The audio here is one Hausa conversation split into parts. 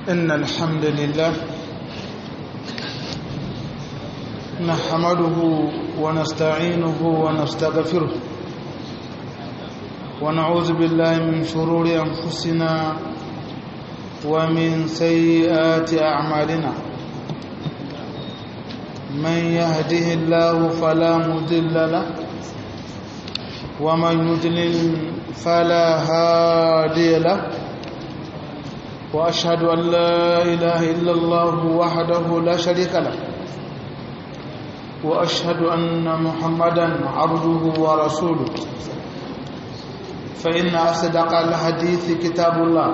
إن الحمد لله نحمده ونستعينه ونستغفره ونعوذ بالله من شرور أنفسنا ومن سيئات أعمالنا من يهده الله فلا مضل له ومن يضلل فلا هادي له واشهد ان لا اله الا الله وحده لا شريك له واشهد ان محمدا عبده ورسوله فان اصدق الحديث كتاب الله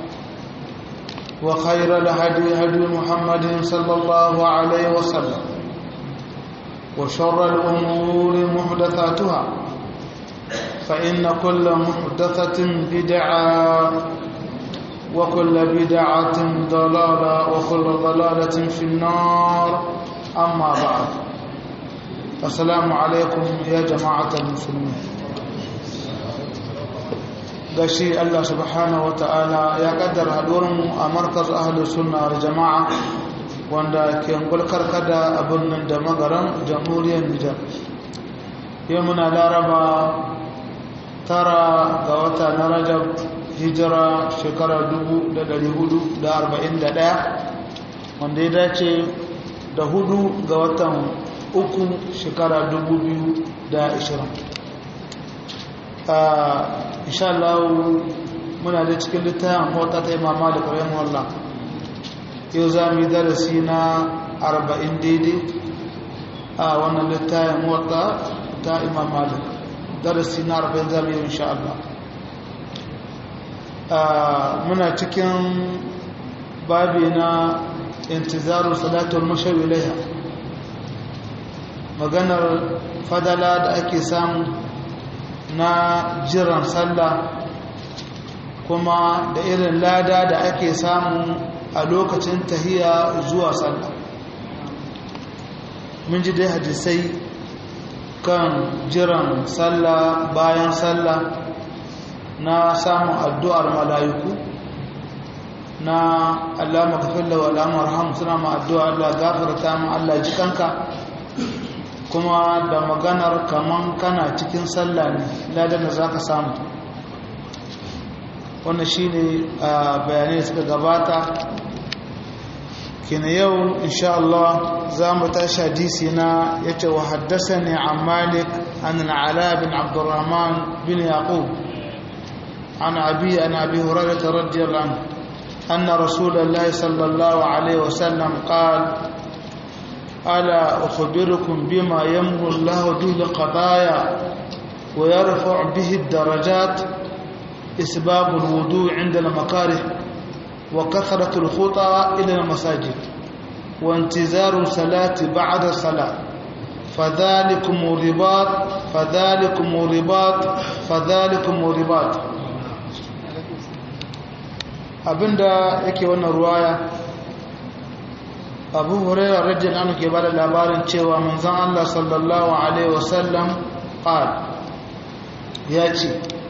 وخير الهدي هدي محمد صلى الله عليه وسلم وشر الامور محدثاتها فإن كل محدثة بدعة وكل بدعة ضلالة وكل ضلالة في النار أما بعد السلام عليكم يا جماعة المسلمين gashi Allah subhanahu ta'ala ya kaddara haɗuwarmu a markaz ahalus sunna da jama'a wanda ke gulkar kada a birnin da magaran jamhuriyar Nijar yau muna laraba tara ga wata na rajab hijira shekara 441 wanda ya dace da hudu ga watan uku shekara 2020 insha Allah muna da cikin littafin mota ta imama da ƙwayen wallah yau za mu yi darasi na 40 daidai a wannan littafin mota ta imam malik darasi na arba'in zamu yi insha Allah muna cikin babi na intizaru salatul mashaw ilaiha maganar fadala da ake samu na jiran sallah kuma da irin lada da ake samu a lokacin tahiya zuwa sallah mun ji dai hadisai kan jiran sallah bayan sallah na samun addu'ar mala'iku na Allah makafilla wa al'amur ham suna ma addu'a Allah gafarta mu Allah jikanka kuma da maganar kaman kana cikin sallah ne ladan da za ka samu wannan shi ne bayanai suka gabata kina yau insha Allah za mu tashi hadisi na yace wa haddathani an Malik an al-Ala bin Abdurrahman bin Yaqub an Abi an Abi Hurairah radiyallahu anhu anna Rasulullah sallallahu alayhi wa sallam qala ala ukhbirukum bima yamhu Allah bihi al-qadaya wa yarfa' bihi ad-darajat isbab al-wudu' 'inda al-makarih وكثرة الخطى إلى المساجد وانتظار الصلاة بعد الصلاة فذلكم الرباط فذلكم الرباط فذلكم الرباط abinda yake wannan ruwaya abu hurairah radiyallahu anhu ke bada labarin cewa manzon Allah sallallahu alaihi wasallam qal ya ce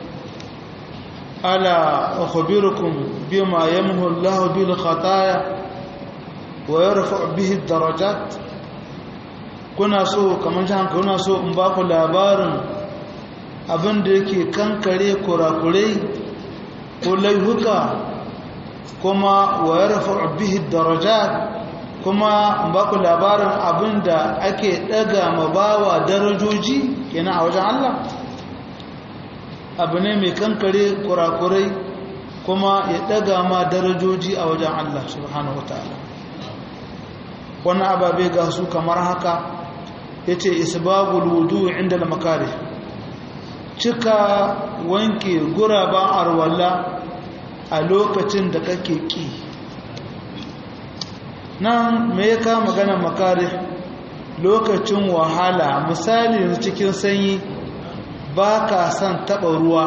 ألا أخبركم بما يمه الله به الخطايا ويرفع به الدرجات kuna so kamar jihar kuna so in ba ku labarin abin da yake kankare kurakurai ko laihuka kuma wa ya rafa bihi daraja kuma in ba ku labarin abin da ake daga mabawa darajoji kenan a wajen Allah abu ne mai kankare kurakurai kuma ya daga ma darajoji a wajen Allah subhanahu wataala wannan ababe ga su kamar haka yace isbabul wudu inda al-makari cika wanke guraban arwalla a lokacin da kake ki nan me ya ka magana makari lokacin wahala misali cikin sanyi ba ka son taɓa ruwa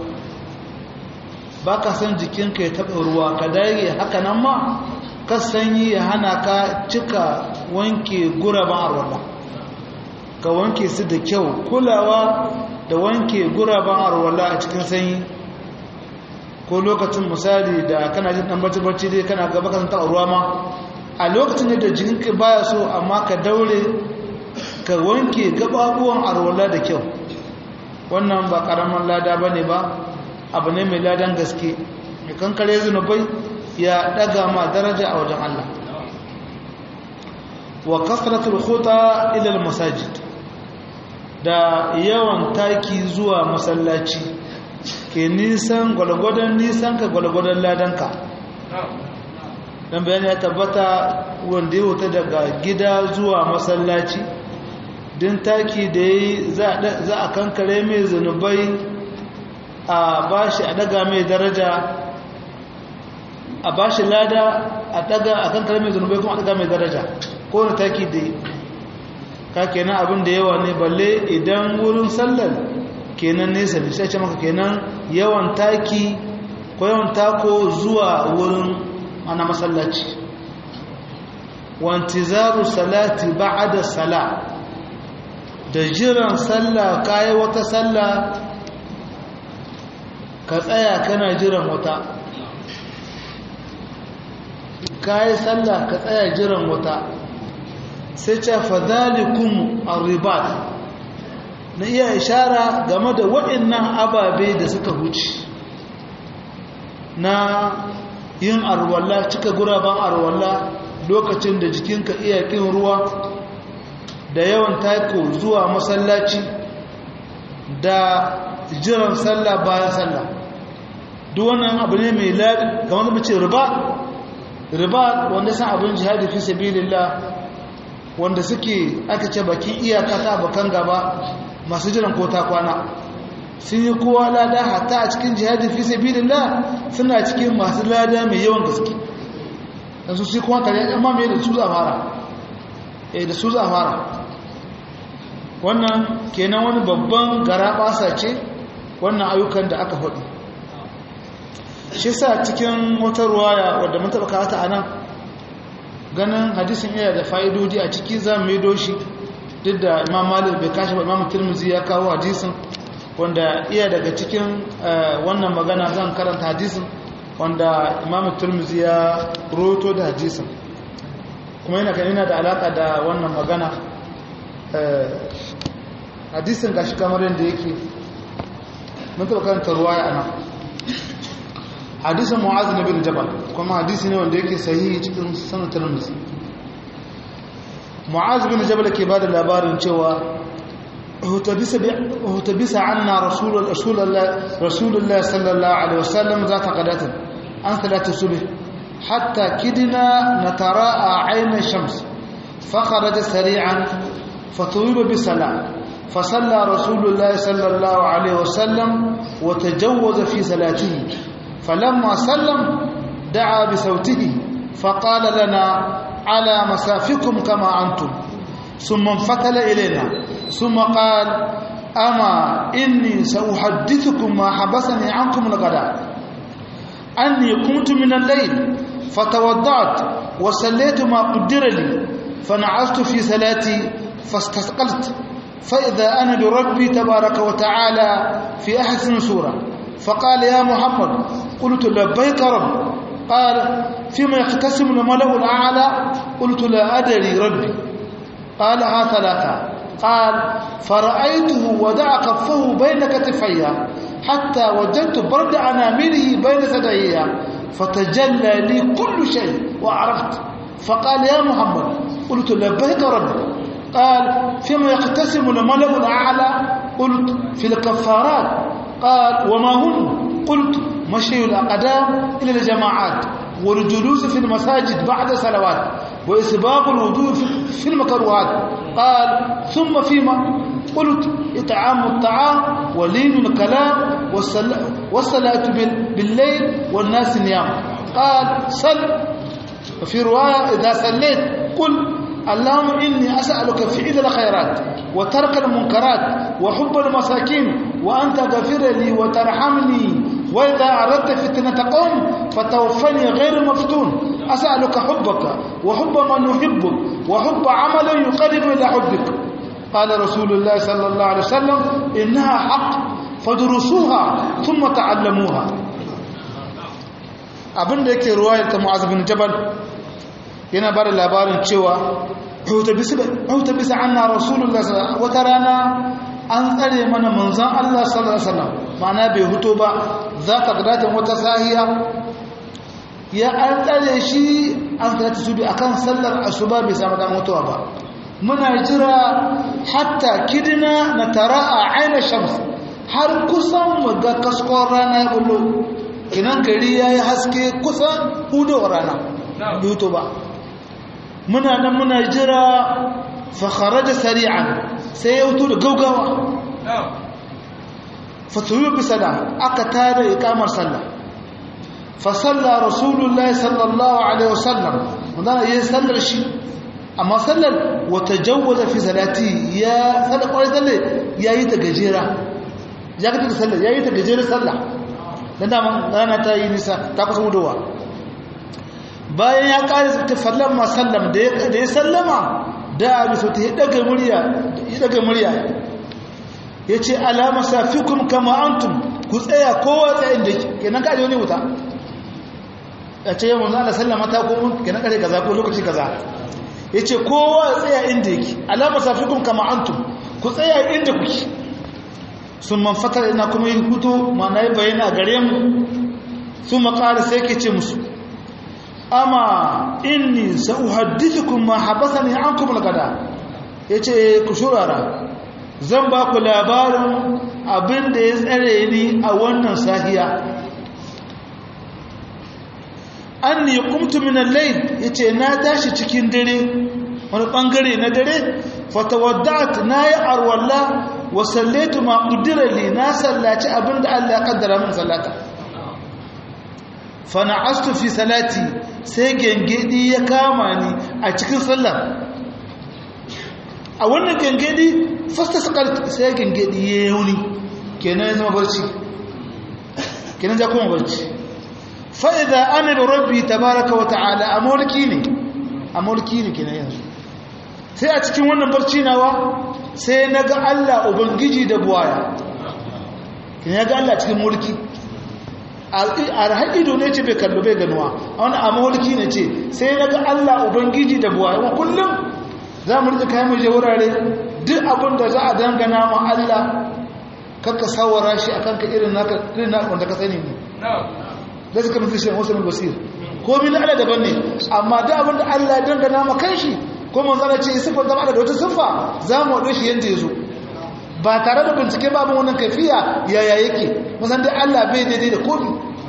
ba ka son jikinka ya taɓa ruwa ka dage haka nan ma ka sanyi ya hana ka cika wanke guraben arwala ka wanke su da kyau kulawa da wanke guraben arwala a cikin sanyi ko lokacin misali da kana jin dan barci dai kana gaba kan ta ruwa ma a lokacin da jikinka baya so amma ka daure ka wanke gababuwan arwala da kyau wannan ba karaman lada bane ba abu ne mai ladan gaske mai kankare zunubai ya daga ma daraja a wajen Allah wa kasratul khuta ila al masajid da yawan taki zuwa masallaci ke nisan gwalgwadon nisan ka gwalgwadon ladanka dan bayani ya tabbata wanda ya wuta daga gida zuwa masallaci din taki da yi za a kankare mai zunubai a bashi a daga mai daraja a bashi lada a daga a kankare mai zunubai kuma a daga mai daraja ko na taki da yi ka kenan abin da yawa ne balle idan wurin sallar kenan nesa ne sai ce maka kenan yawan taki ko yawan tako zuwa wurin ana masallaci wantizaru salati ba'da sala da jiran sallah kai wata sallah ka tsaya kana jiran wata kai sallah ka tsaya jiran wata sai ce fadalikum arribat na iya ishara game da waɗannan ababe da suka huce na yin arwalla cika guraben arwalla lokacin da jikinka iya kin ruwa da yawan taiko zuwa masallaci da jiran sallah bayan sallah duk wannan abu ne mai labi kamar da mace riba riba wanda san abin jihadi fi sabilillah wanda suke aka ce bakin iyaka ta bakan gaba masu jiran ko ta kwana sun yi kowa lada hatta a cikin jihadi fi sabilillah suna cikin masu lada mai yawan gaske dan su sai kuma kare amma me da su za fara eh da su za fara wannan kenan wani babban garabasa ce wannan ayyukan da aka faɗi shi sa cikin wata ruwaya wadda mun taɓa kawata a nan ganin hadisin iya da fa'idodi a ciki za mu yi doshi duk da imam malik bai kashi ba imam turmuzi ya kawo hadisin wanda iya daga cikin wannan magana zan karanta hadisin wanda imam turmuzi ya roto da hadisin kuma yana kan yana da alaka da wannan magana hadisin gashi kamar yadda yake mun taɓa karanta ruwaya a nan hadisin mu'az na bin jabal kuma hadisi ne wanda yake sahihi cikin sanar turmuzi mu'az bin jabal ke ba da labarin cewa اهتبس عنا رسول رسول الله رسول الله صلى الله عليه وسلم ذات غداة عن صلاة الصبح حتى كدنا نتراءى عين الشمس فخرج سريعا فطوب بصلاة فصلى رسول الله صلى الله عليه وسلم وتجوز في صلاته فلما سلم دعا بصوته فقال لنا على مسافكم كما أنتم ثم انفتل إلينا ثم قال أما إني سأحدثكم ما حبسني عنكم الغداء أني قمت من الليل فتوضعت وصليت ما قدر لي فنعست في صلاتي فاستثقلت فإذا أنا بربي تبارك وتعالى في أحسن سورة فقال يا محمد قلت لبيك رب قال فيما يقتسم الملأ الأعلى قلت لا أدري ربي قالها ثلاثة قال فرأيته ودع كفه بين كتفي حتى وجدت برد أنامله بين ثديي فتجلى لي كل شيء وعرفت فقال يا محمد قلت لبيك ربي قال فيما يقتسم الملأ الأعلى قلت في الكفارات قال وما هم قلت مشي الأقدام إلى الجماعات والجلوس في المساجد بعد صلوات وإسباق الوضوء في المكروهات قال ثم فيما قلت إطعام الطعام ولين الكلام والصلاة بالليل والناس نيام قال صل وفي رواية إذا صليت قل اللهم إني أسألك فعل الخيرات وترك المنكرات وحب المساكين وأنت غفر لي وترحمني وإذا أردت فتنة قوم فتوفني غير مفتون أسألك حبك وحب من يحبك وحب عمل يقرب إلى حبك قال رسول الله صلى الله عليه وسلم إنها حق فدرسوها ثم تعلموها abinda yake ruwayar ta mu'az bin jabal yana ba da labarin cewa auta bisa anna rasulullah wata rana an tsare mana manzon Allah sallallahu alaihi wasallam ma'ana bai huto ba za ta gadatin wata sahiya ya an tsare shi an tsare su bi akan sallar asuba bai samu dan mutuwa ba muna jira hatta kidina na tara a aina shams har kusan mu ga kaskon rana ya bullo kinan gari ya yi haske kusan hudowar rana yuto ba muna nan muna jira fakharaja sari'an sai ya wuto da gaugawa fatuyu bi sada aka tada ikamar sallah fa salla rasulullahi sallallahu alaihi wasallam wanda ya sallar shi amma sallar wata jawwaza fi salati ya sallar kwarai sallar ya yi ta gajera ya ka ta sallar ya yi ta gajera sallah dan daman rana ta yi nisa ta kusa wudowa bayan ya kare ta fallan ma sallam da ya sallama da abi so ta daga murya ya daga murya yace alama safikum kama antum ku tsaya kowa tsayin da kenan ka je wani wuta ya ce yawan Allah sallama ta ko kenan kare kaza ko lokaci kaza yace kowa tsaya inda yake alama safikum kama antum ku tsaya inda kuke sun man fatar ina kuma yin hutu ma na yi bayana gare mu sun makara sai ke ce musu amma inni sa'uhaddithukum ma habasani ankum al-gada yace ku shurara zan ba ku labarin abin da ya tsare ni a wannan sahiya anni qumtu min al-layl yace na tashi cikin dare wani bangare na dare fatawadda'at nayi arwalla wa sallaitu ma qudira li na sallaci abin da Allah ya kaddara min sallata fa na'astu fi salati sai gengedi ya kama ni a cikin sallah a wannan gengedi fasta sakal sai gengedi ya yuni kenan ya zama barci kenan ya kuma barci fa idza ana bi rabbi tabaaraka wa ta'ala amulki ne amulki ne kenan yanzu sai a cikin wannan barci nawa sai naga Allah ubangiji da buwaya kenan ga Allah cikin mulki a ido ne ce bai kallo bai ganuwa a wani amurki ne ce sai na ga allah ubangiji da buwa yawan kullum za mu rika kayan muje wurare duk abin da za a dangana ma allah kakka sawara shi a kanka irin naka irin naka wanda ka sani ne da suka mutu shi wasu mai basir ko min allah daban ne amma duk abin da allah ya dangana ma kan shi ko mun zana ce siffar zama da wata siffa za mu waɗo shi yadda ya zo ba tare da bincike babu wannan kafiya yaya yake musan dai Allah bai daidai da komi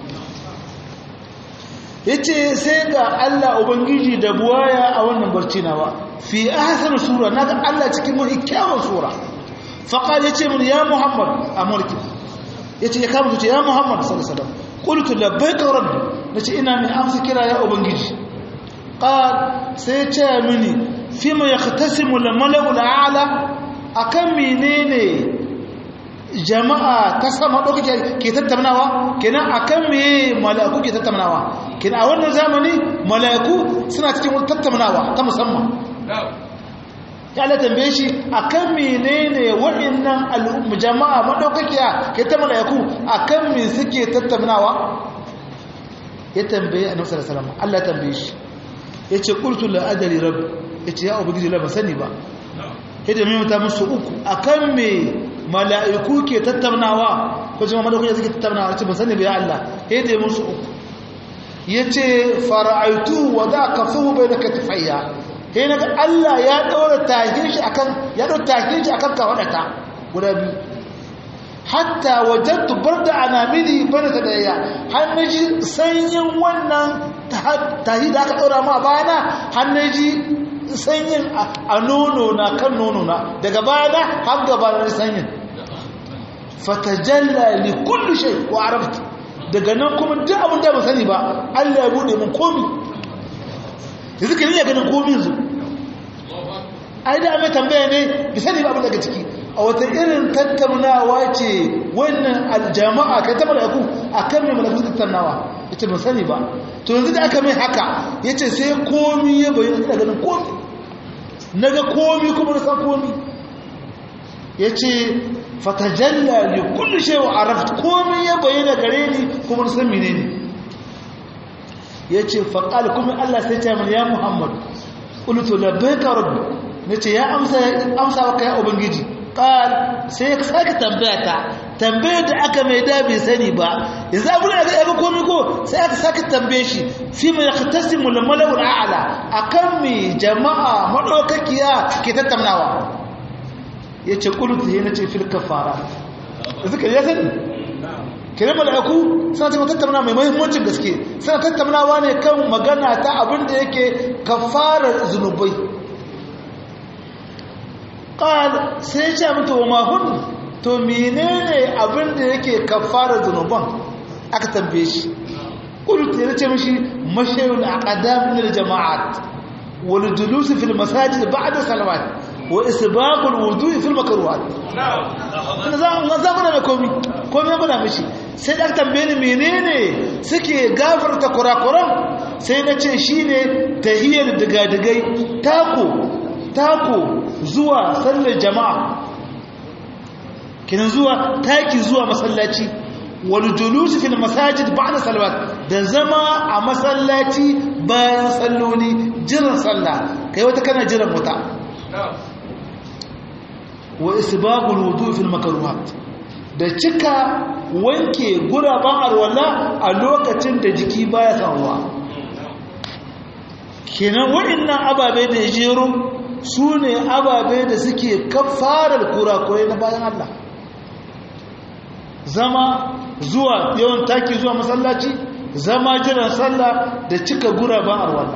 yace sai ga Allah ubangiji da buwaya a wannan barci nawa fi ahsan sura naga Allah cikin mafi kyawun sura fa qala yace mun ya muhammad amurki yace ya kama yace ya muhammad sallallahu alaihi wasallam qultu labbaika rabbi nace ina mai amsa kira ya ubangiji qal sai ya ce mini fima yahtasimu al mala'u al a'la akan menene jama'a ta sama ɗauka ke tattaunawa kenan akan meye mala'iku ke tattaunawa kenan a wannan zamani mala'iku suna cikin wani tattaunawa ta musamman ya ala tambaye shi akan menene waɗannan al'umma jama'a maɗaukakiya ke ta mala'iku akan me suke tattaunawa ya tambaye a nufsar salama Allah ya tambaye shi ya ce ƙultu la'adari rabu ya ce ya ubangiji la ba sani ba hidda mimta musu uku akan me mala'iku ke tattaunawa ko jima madaukakin suke tattaunawa ce ba sani bai Allah hidda musu uku yace fara'aitu wa za ka fuhu bai da katifayya sai naga Allah ya daura tahin shi akan ya daura tahin shi akan kawadata guda biyu hatta wajadtu barda anamili bana ta daya har naji sanyin wannan tahi da aka daura ma bayana har naji sanyin a nono na kan nono na daga bayana har gaba na sanyin fatajalla li kulli shay wa arafta daga nan kuma duk abin da ba sani ba Allah ya bude mun komi yanzu kin iya ganin komi yanzu ai da mai tambaya ne bi sani ba abin daga ciki a wata irin tattaunawa ce wannan aljama'a kai ta malaku akan mai malaku tattaunawa yace ban sani ba to yanzu da aka mai haka yace sai komi ya bayyana da ganin komi naga komi kuma na san komi yace fatajalla li kulli shay wa arafta komi ya bayyana gare ni kuma na san menene yace faqal kuma Allah sai ya ce ya Muhammad qultu labbaika rabbi nace ya amsa amsa maka ya ubangiji qal sai ya saka tambaya ta tambayar da aka mai da bai sani ba yanzu abu da aka yaga komai ko sai aka saka tambaye shi fi ma yaqtasimu al mala'u al a'la akan mi jama'a madaukakiya ke tattaunawa yace qultu sai nace fil kafara zaka ya sani kire mala'iku suna ta tattauna mai muhimmancin gaske suna tattaunawa ne kan magana ta abin da yake kafarar zunubai qal sai ya ce mata wa mahun to menene abin da yake kafarar zunuban aka tambaye shi qultu ya ce mishi mashayul aqdam lil jama'at wal julus fil masajid ba'da salawat wa isbaqul wudu'i fil makruhat na'am za mu na komi komi muna mishi sai da tambaye ni menene suke gafarta kurakuran sai na ce shine tahiyar digadigai tako tako zuwa sallar jama'a kinan zuwa taki zuwa masallaci wal julus fil masajid ba'da salawat da zama a masallaci bayan salloli jiran sallah kai wata kana jiran wuta wa isbagul wudu fil makruhat da cika wanke guraban arwala a lokacin da jiki baya san ruwa kenan waɗannan ababe da jero su ne ababe da suke kafarar kurakurai na bayan Allah zama zuwa yawan taki zuwa masallaci zama jiran sallah da cika guraban arwala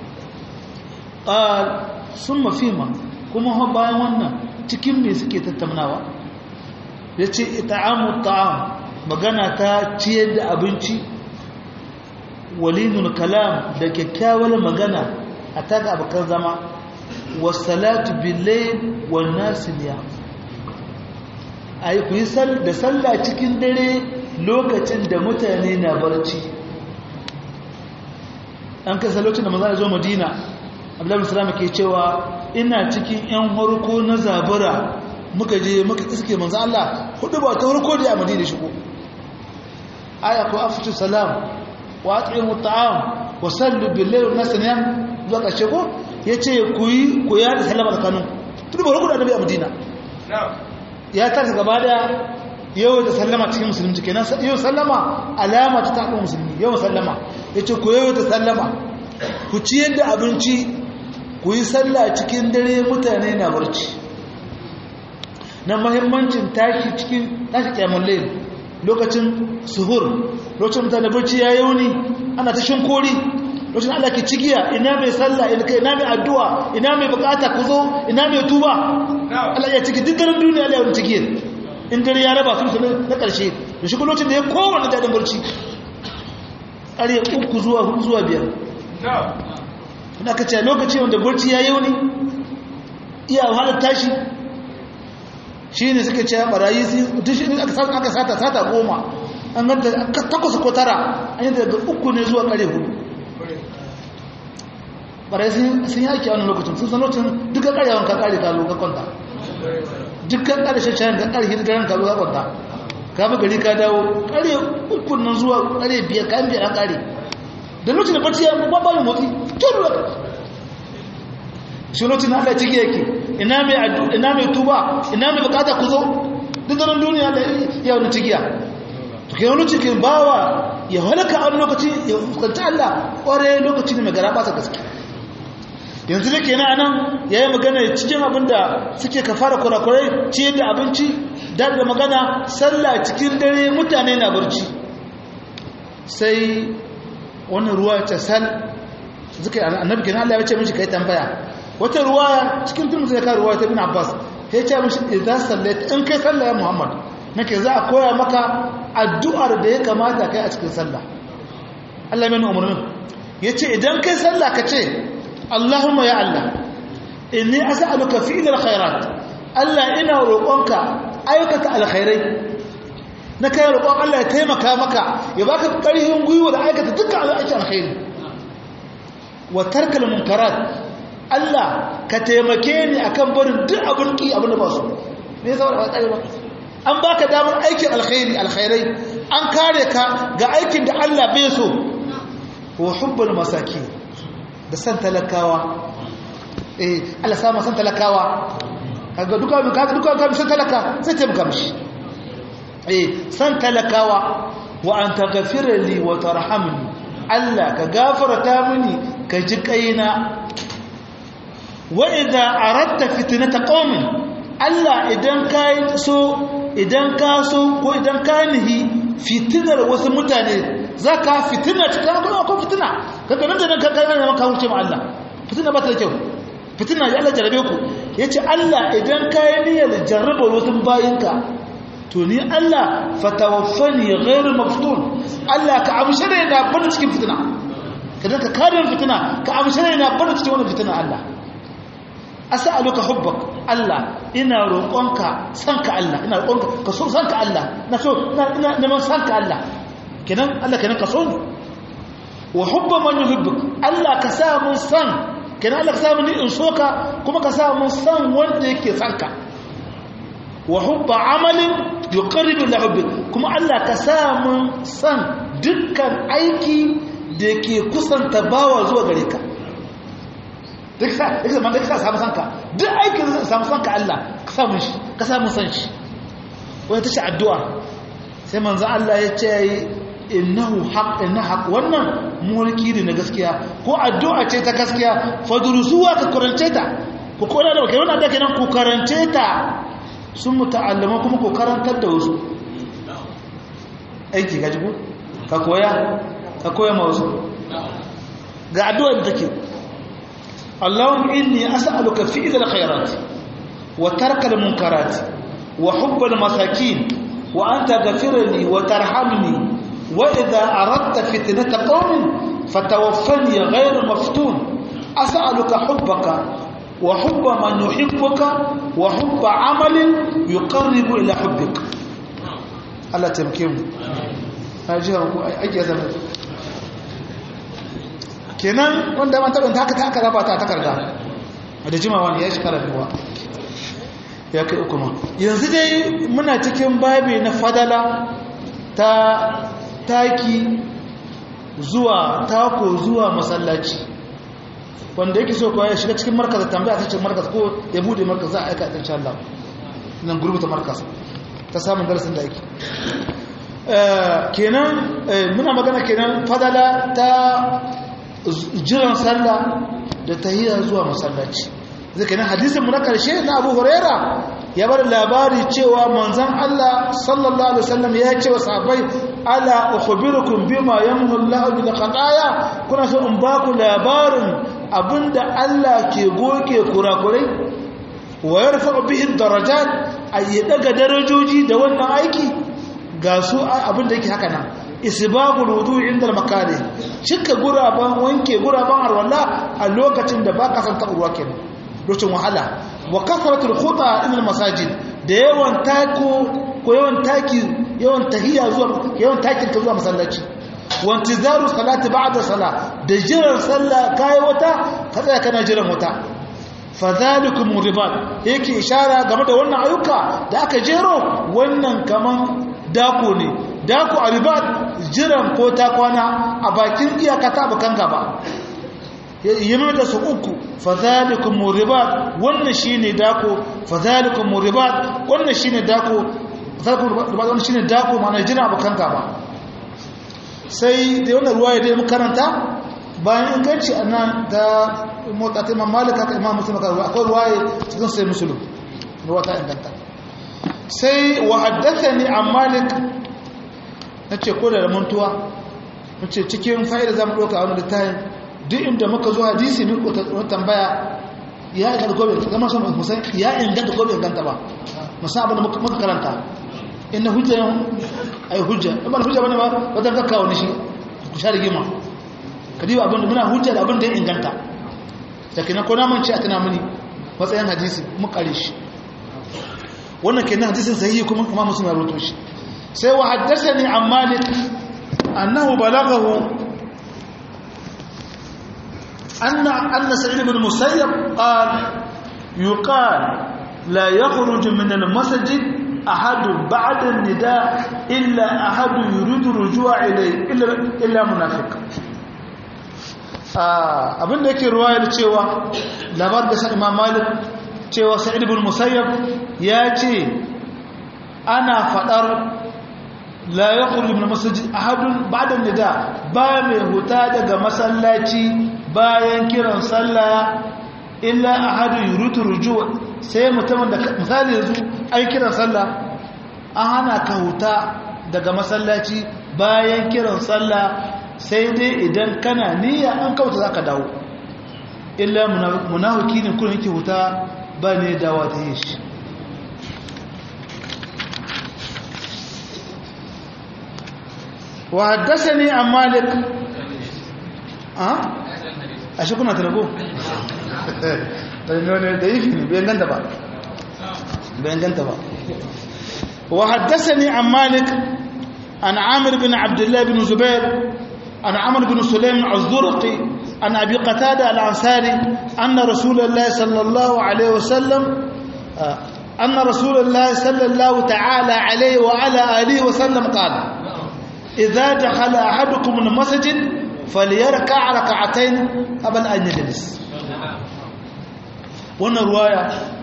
ƙal sun mafima kuma bayan wannan cikin me suke tattaunawa ya ce ita'amu ta'am magana ta ciyar da abinci walinul kalam da kyakkyawar magana a taka abokan zama wasalatu billahi wan nasiya ai ku yi da sallah cikin dare lokacin da mutane na barci an kai lokacin da maza zo madina abdullahi salama ke cewa ina cikin yan harko na zabura muka je muka iske manzo Allah hudu ba ta harko da a madina shigo aya ko afshu salam wa at'imu ta'am wa sallu bil layl nasniya zuwa kashe ko yace ku yi ku ya da sallama tsakanin tudu ba harko da annabi a madina ya tarsa gaba da yau da sallama cikin musulunci kenan yau sallama alama ta taɓa musulmi yau sallama yace ku yau da sallama ku ciyar da abinci ku yi sallah cikin dare mutane na barci na mahimmancin tashi cikin tashi kyamun layin lokacin suhur lokacin mutane barci ya yauni ana ta shinkori lokacin Allah ke cigiya ina mai sallah ina mai addu'a ina mai bukata ku zo ina mai tuba Allah ya ciki duk daren duniya Allah ya wani cigiyar in dare ya raba sun na ƙarshe da shi lokacin da ya kowane daɗin barci ƙarye uku zuwa hudu zuwa biyar ina ka ce lokaci wanda barci ya yauni iya wahalar tashi shi ne suke ce barayi aka sata sata goma an ganta takwas ko tara an yi daga uku ne zuwa kare hudu barayi sun yi aiki a wani lokacin sun san lokacin dukkan karewan ka kare ka ka kwanta dukkan kare shashayen ka kare hirgayen ka ka kwanta ka bi gari ka dawo kare uku nan zuwa kare biyar ka biyar an kare da lokacin da barci ya ba ba motsi tun lokaci shi lokacin Allah ciki yake ina mai ina mai tuba ina mai bukata ku zo duk daren duniya da ya wani cikiya to kai wani cikin bawa ya halaka a lokaci ya fuskanci Allah kware lokaci ne mai gara ba gaske yanzu da kenan anan yayi magana cikin abin da suke kafara kurakurai ciyar da abinci da da magana sallah cikin dare mutane na barci sai wannan ruwa ta sal zuka annabi kenan Allah ya ce mishi kai tambaya wata ruwa cikin tun zai ka ruwa ta bin Abbas ya ce mishi idan sallaita in kai sallah ya Muhammad nake za a koya maka addu'ar da ya kamata kai a cikin sallah Allah mai umarnin yace idan kai sallah ka ce Allahumma ya Allah inni as'aluka fi'lal khairat Allah ina roƙonka aikata alkhairai na kai roƙon Allah ya taimaka maka ya baka ƙarfin gwiwa da aikata dukkan aikin alkhairi wa tarkal munkarat Allah ka taimake ni akan barin duk abin ki abin da ba su me yasa ba tsare ba an baka damar aikin alkhairi alkhairai an kare ka ga aikin da Allah bai so wa hubbul masaki da san talakawa eh Allah sama san talakawa kaga duka kaga duka ka san talaka sai taimaka mishi eh san talakawa wa an taghfira li wa tarhamni Allah ka gafarta mini ka ji kaina wa idza aradta fitnata qaumin Allah idan ka so idan ka so ko idan ka nihi fitinar wasu mutane zaka fitina cikin akwai akwai fitina kaga nan da nan ka kana maka huce ma Allah fitina ba ta da kyau fitina ya Allah jarabe ku yace Allah idan ka yi niyyar jarraba wasu bayinka to ni Allah fatawaffani ghairu maftun Allah ka amshe da ina bada cikin fitina kadan ka kare fitina ka amshe da ina bada cikin wannan fitina Allah as'aluka hubbak Allah ina roƙonka sanka Allah ina roƙonka ka so sanka Allah na so ina neman sanka Allah kenan Allah kenan ka so ni wa hubba man yuhibbuk Allah ka sa mun san kenan Allah ka sa mun ni in soka kuma ka sa mun san wanda yake sanka wa hubba amalin yuqarribu ila hubbik kuma Allah ka sa mun san dukkan aiki da ke kusanta bawa zuwa gare ka duk sa duk zaman da ka samu sanka duk aikin da samu sanka Allah ka samu shi ka samu san shi wani tace addu'a sai manzo Allah ya ce innahu haqq inna haqq wannan mulki ne na gaskiya ko addu'a ce ta gaskiya fadrusuwa ka karance ta ku kola da kai wannan da kenan ku karance ta sun muta'allama kuma ku karantar da wasu aiki gaji ku ka koya ka koya ma wasu ga addu'a da take اللهم إني أسألك فعل الخيرات وترك المنكرات وحب المساكين وأن تغفر لي وترحمني وإذا أردت فتنة قوم فتوفني غير مفتون أسألك حبك وحب من يحبك وحب عمل يقرب إلى حبك الله تمكين أجيها أجيها زمان kenan wanda man taɓa haka ta aka raba ta takarda a da jimawa ne ya shi kara biyuwa ya kai uku ma yanzu dai muna cikin babi na fadala ta taki zuwa tako zuwa masallaci wanda yake so kuwa ya shiga cikin markaz tambaya ta cikin markaz ko ya bude markaz za a aika ta insha Allah nan gurbuta markaz ta samun darasin da yake kenan muna magana kenan fadala ta jiran sallah da tahiyya zuwa masallaci zai nan hadisin mu na karshe na Abu Huraira ya bar labari cewa manzon Allah sallallahu alaihi wasallam ya ce wa sahabbai ala ukhbirukum bima yamhu Allah bil khataya kuna so in ba ku labarin abinda Allah ke goge kurakurai wa yarfa'u bihi darajat ay daga darajoji da wannan aiki ga su abinda yake haka nan isbabul wudu inda al-makari cika guraban wanke guraban arwala a lokacin da baka san taɓa kenan lokacin wahala wa kasratul khuta ila al-masajid da yawan tako ko yawan taki yawan tahiyya zuwa yawan takin ka zuwa masallaci wa intizaru salati ba'da salah da jiran sallah kai wata ka tsaya kana jiran wata fadhalikum ribat yake ishara game da wannan ayyuka da aka jero wannan kaman dako ne dako a ribat jiran ko ta kwana a bakin iyaka ta bakan gaba yi da su uku fadhalikum ribat wannan shine dako fadhalikum ribat wannan shine dako fadhalikum ribat wannan shine dako ma'ana jiran bakan gaba sai da wannan ruwaya da makaranta bayan inganci annan da motsa ta imam malika ta imam muslim akwai ruwaya cikin sai musulun ruwa ta inganta sai wa haddathani an malik nace ko da mantuwa nace cikin fa'ida zamu doka a wannan littafin duk inda muka zo hadisi ne ko tambaya ya inganta gobe zama son musan ya inganta gobe inganta ba musan abin da muka karanta inna hujja ay hujja ba hujja bane ba wadan ka kawo shi ku sha rigima kadiba abin da muna hujja da abin da ya inganta da kina ko na mun ci a tana muni matsayin hadisi mu kare shi wannan kenan hadisin sahihi kuma kuma muslim ya rawaito shi sai wa haddathani an malik annahu balaghahu anna anna sa'id ibn musayyab qala yuqal la yakhruj min al-masjid ahad ba'da an-nida illa ahad yuridu rujua ilayhi illa illa munafiq abin da yake ruwayar cewa labar da sa imam malik cewa sa'id ibn musayyab ya ce ana fadar la yakhruju min masjid ahadun ba'da nida ba mai huta daga masallaci bayan kiran sallah illa ahadun yuritu rujuu sai mutumin da misali yanzu ai kiran sallah an hana ka huta daga masallaci bayan kiran sallah sai dai idan kana niyya an kauta zaka dawo illa munafiki ne kullun yake huta ba ne dawa ta yi shi wa haddasani an malik a shi kuna tarago da yi fi ne bayan ganta ba bayan ganta ba wa haddasani an malik an amir bin abdullahi bin zubair an amir bin sulaim az-zurqi عن أبي قتادة الأنصاري أن رسول الله صلى الله عليه وسلم أن رسول الله صلى الله تعالى عليه وعلى آله وسلم قال إذا دخل أحدكم المسجد فليركع ركعتين قبل أن يجلس وانا رواية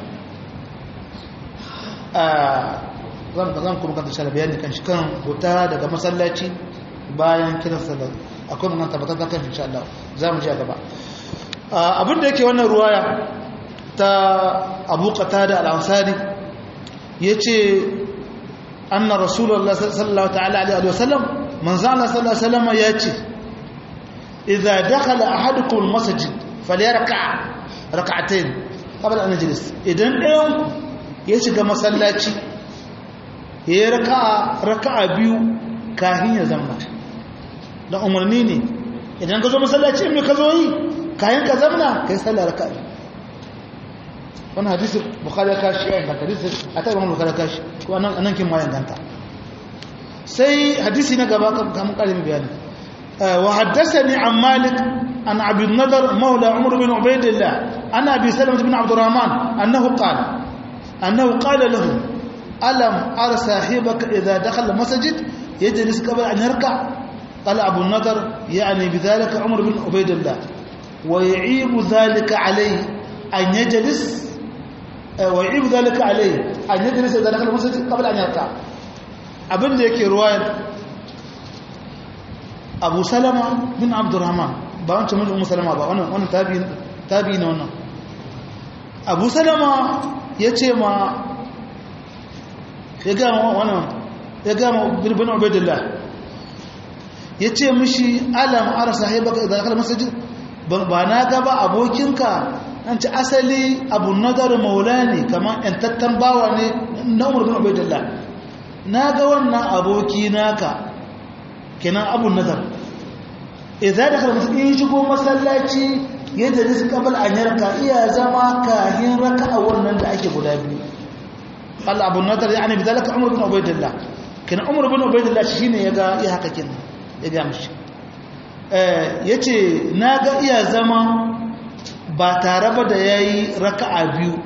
zan kuma kanta shara bayani kan shi kan huta daga masallaci bayan kiran sallar akwai magana tabbatar da kan insha Allah za mu ji a gaba abin da yake wannan ruwaya ta Abu Qatada al-Ansari yace anna Rasulullah sallallahu ta'ala alaihi wa sallam manzo Allah sallallahu alaihi wasallam yace idza dakhala ahadukum al-masjid falyarka rak'atayn qabla an yajlis idan ɗayan ya shiga masallaci ya raka'a raka'a biyu kafin ya zama da umarni ne idan ka zo masallaci mai ka zo yi kayan ka zamna ka yi sallar raka wani hadisi bukari ya kashi ya inganta hadisi a ta imam bukari ya kashi ko anan kin ma inganta sai hadisi na gaba kamun karin bayani wa haddasani an malik an abin nadar maula umar bin ubaidillah ana abi salamah bin abdurrahman annahu qala annahu qala lahu alam ara sahibaka idza dakhala masjid yajlis qabla an yarka قال أبو النضر يعني بذلك عمر بن عبيد الله ويعيب ذلك عليه أن يجلس ويعيب ذلك عليه أن يجلس إذا دخل المسجد قبل أن يركع abin da yake ruwayar abu salama bin abdurrahman ba wancan mulkin musalama ba wannan tabi na wannan abu salama ya ce ma ya gama wannan ya gama bin ubaidillah ya ce mishi alam ara sahibaka idan kala masajid ba na gaba abokinka an ci asali abu nadar maula ne kamar yantattan bawa ne na umar bin ubaidillah na ga wannan aboki naka kenan abu nadar idan da kala masajid in shigo masallaci yadda da su kabal an yarka iya zama kahin raka a wannan da ake guda biyu Allah abu nadar ya ne bidalaka umar bin ubaidillah kenan umar bin ubaidillah shine ya ga ya haka kenan ya ga mishi ya ce na ga iya zama ba tare ba da ya yi raka'a biyu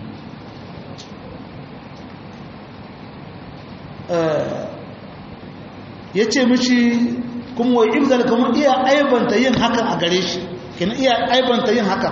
ya ce mishi kuma wai ibzal kuma iya aibanta yin hakan a gare shi kina iya aibanta yin hakan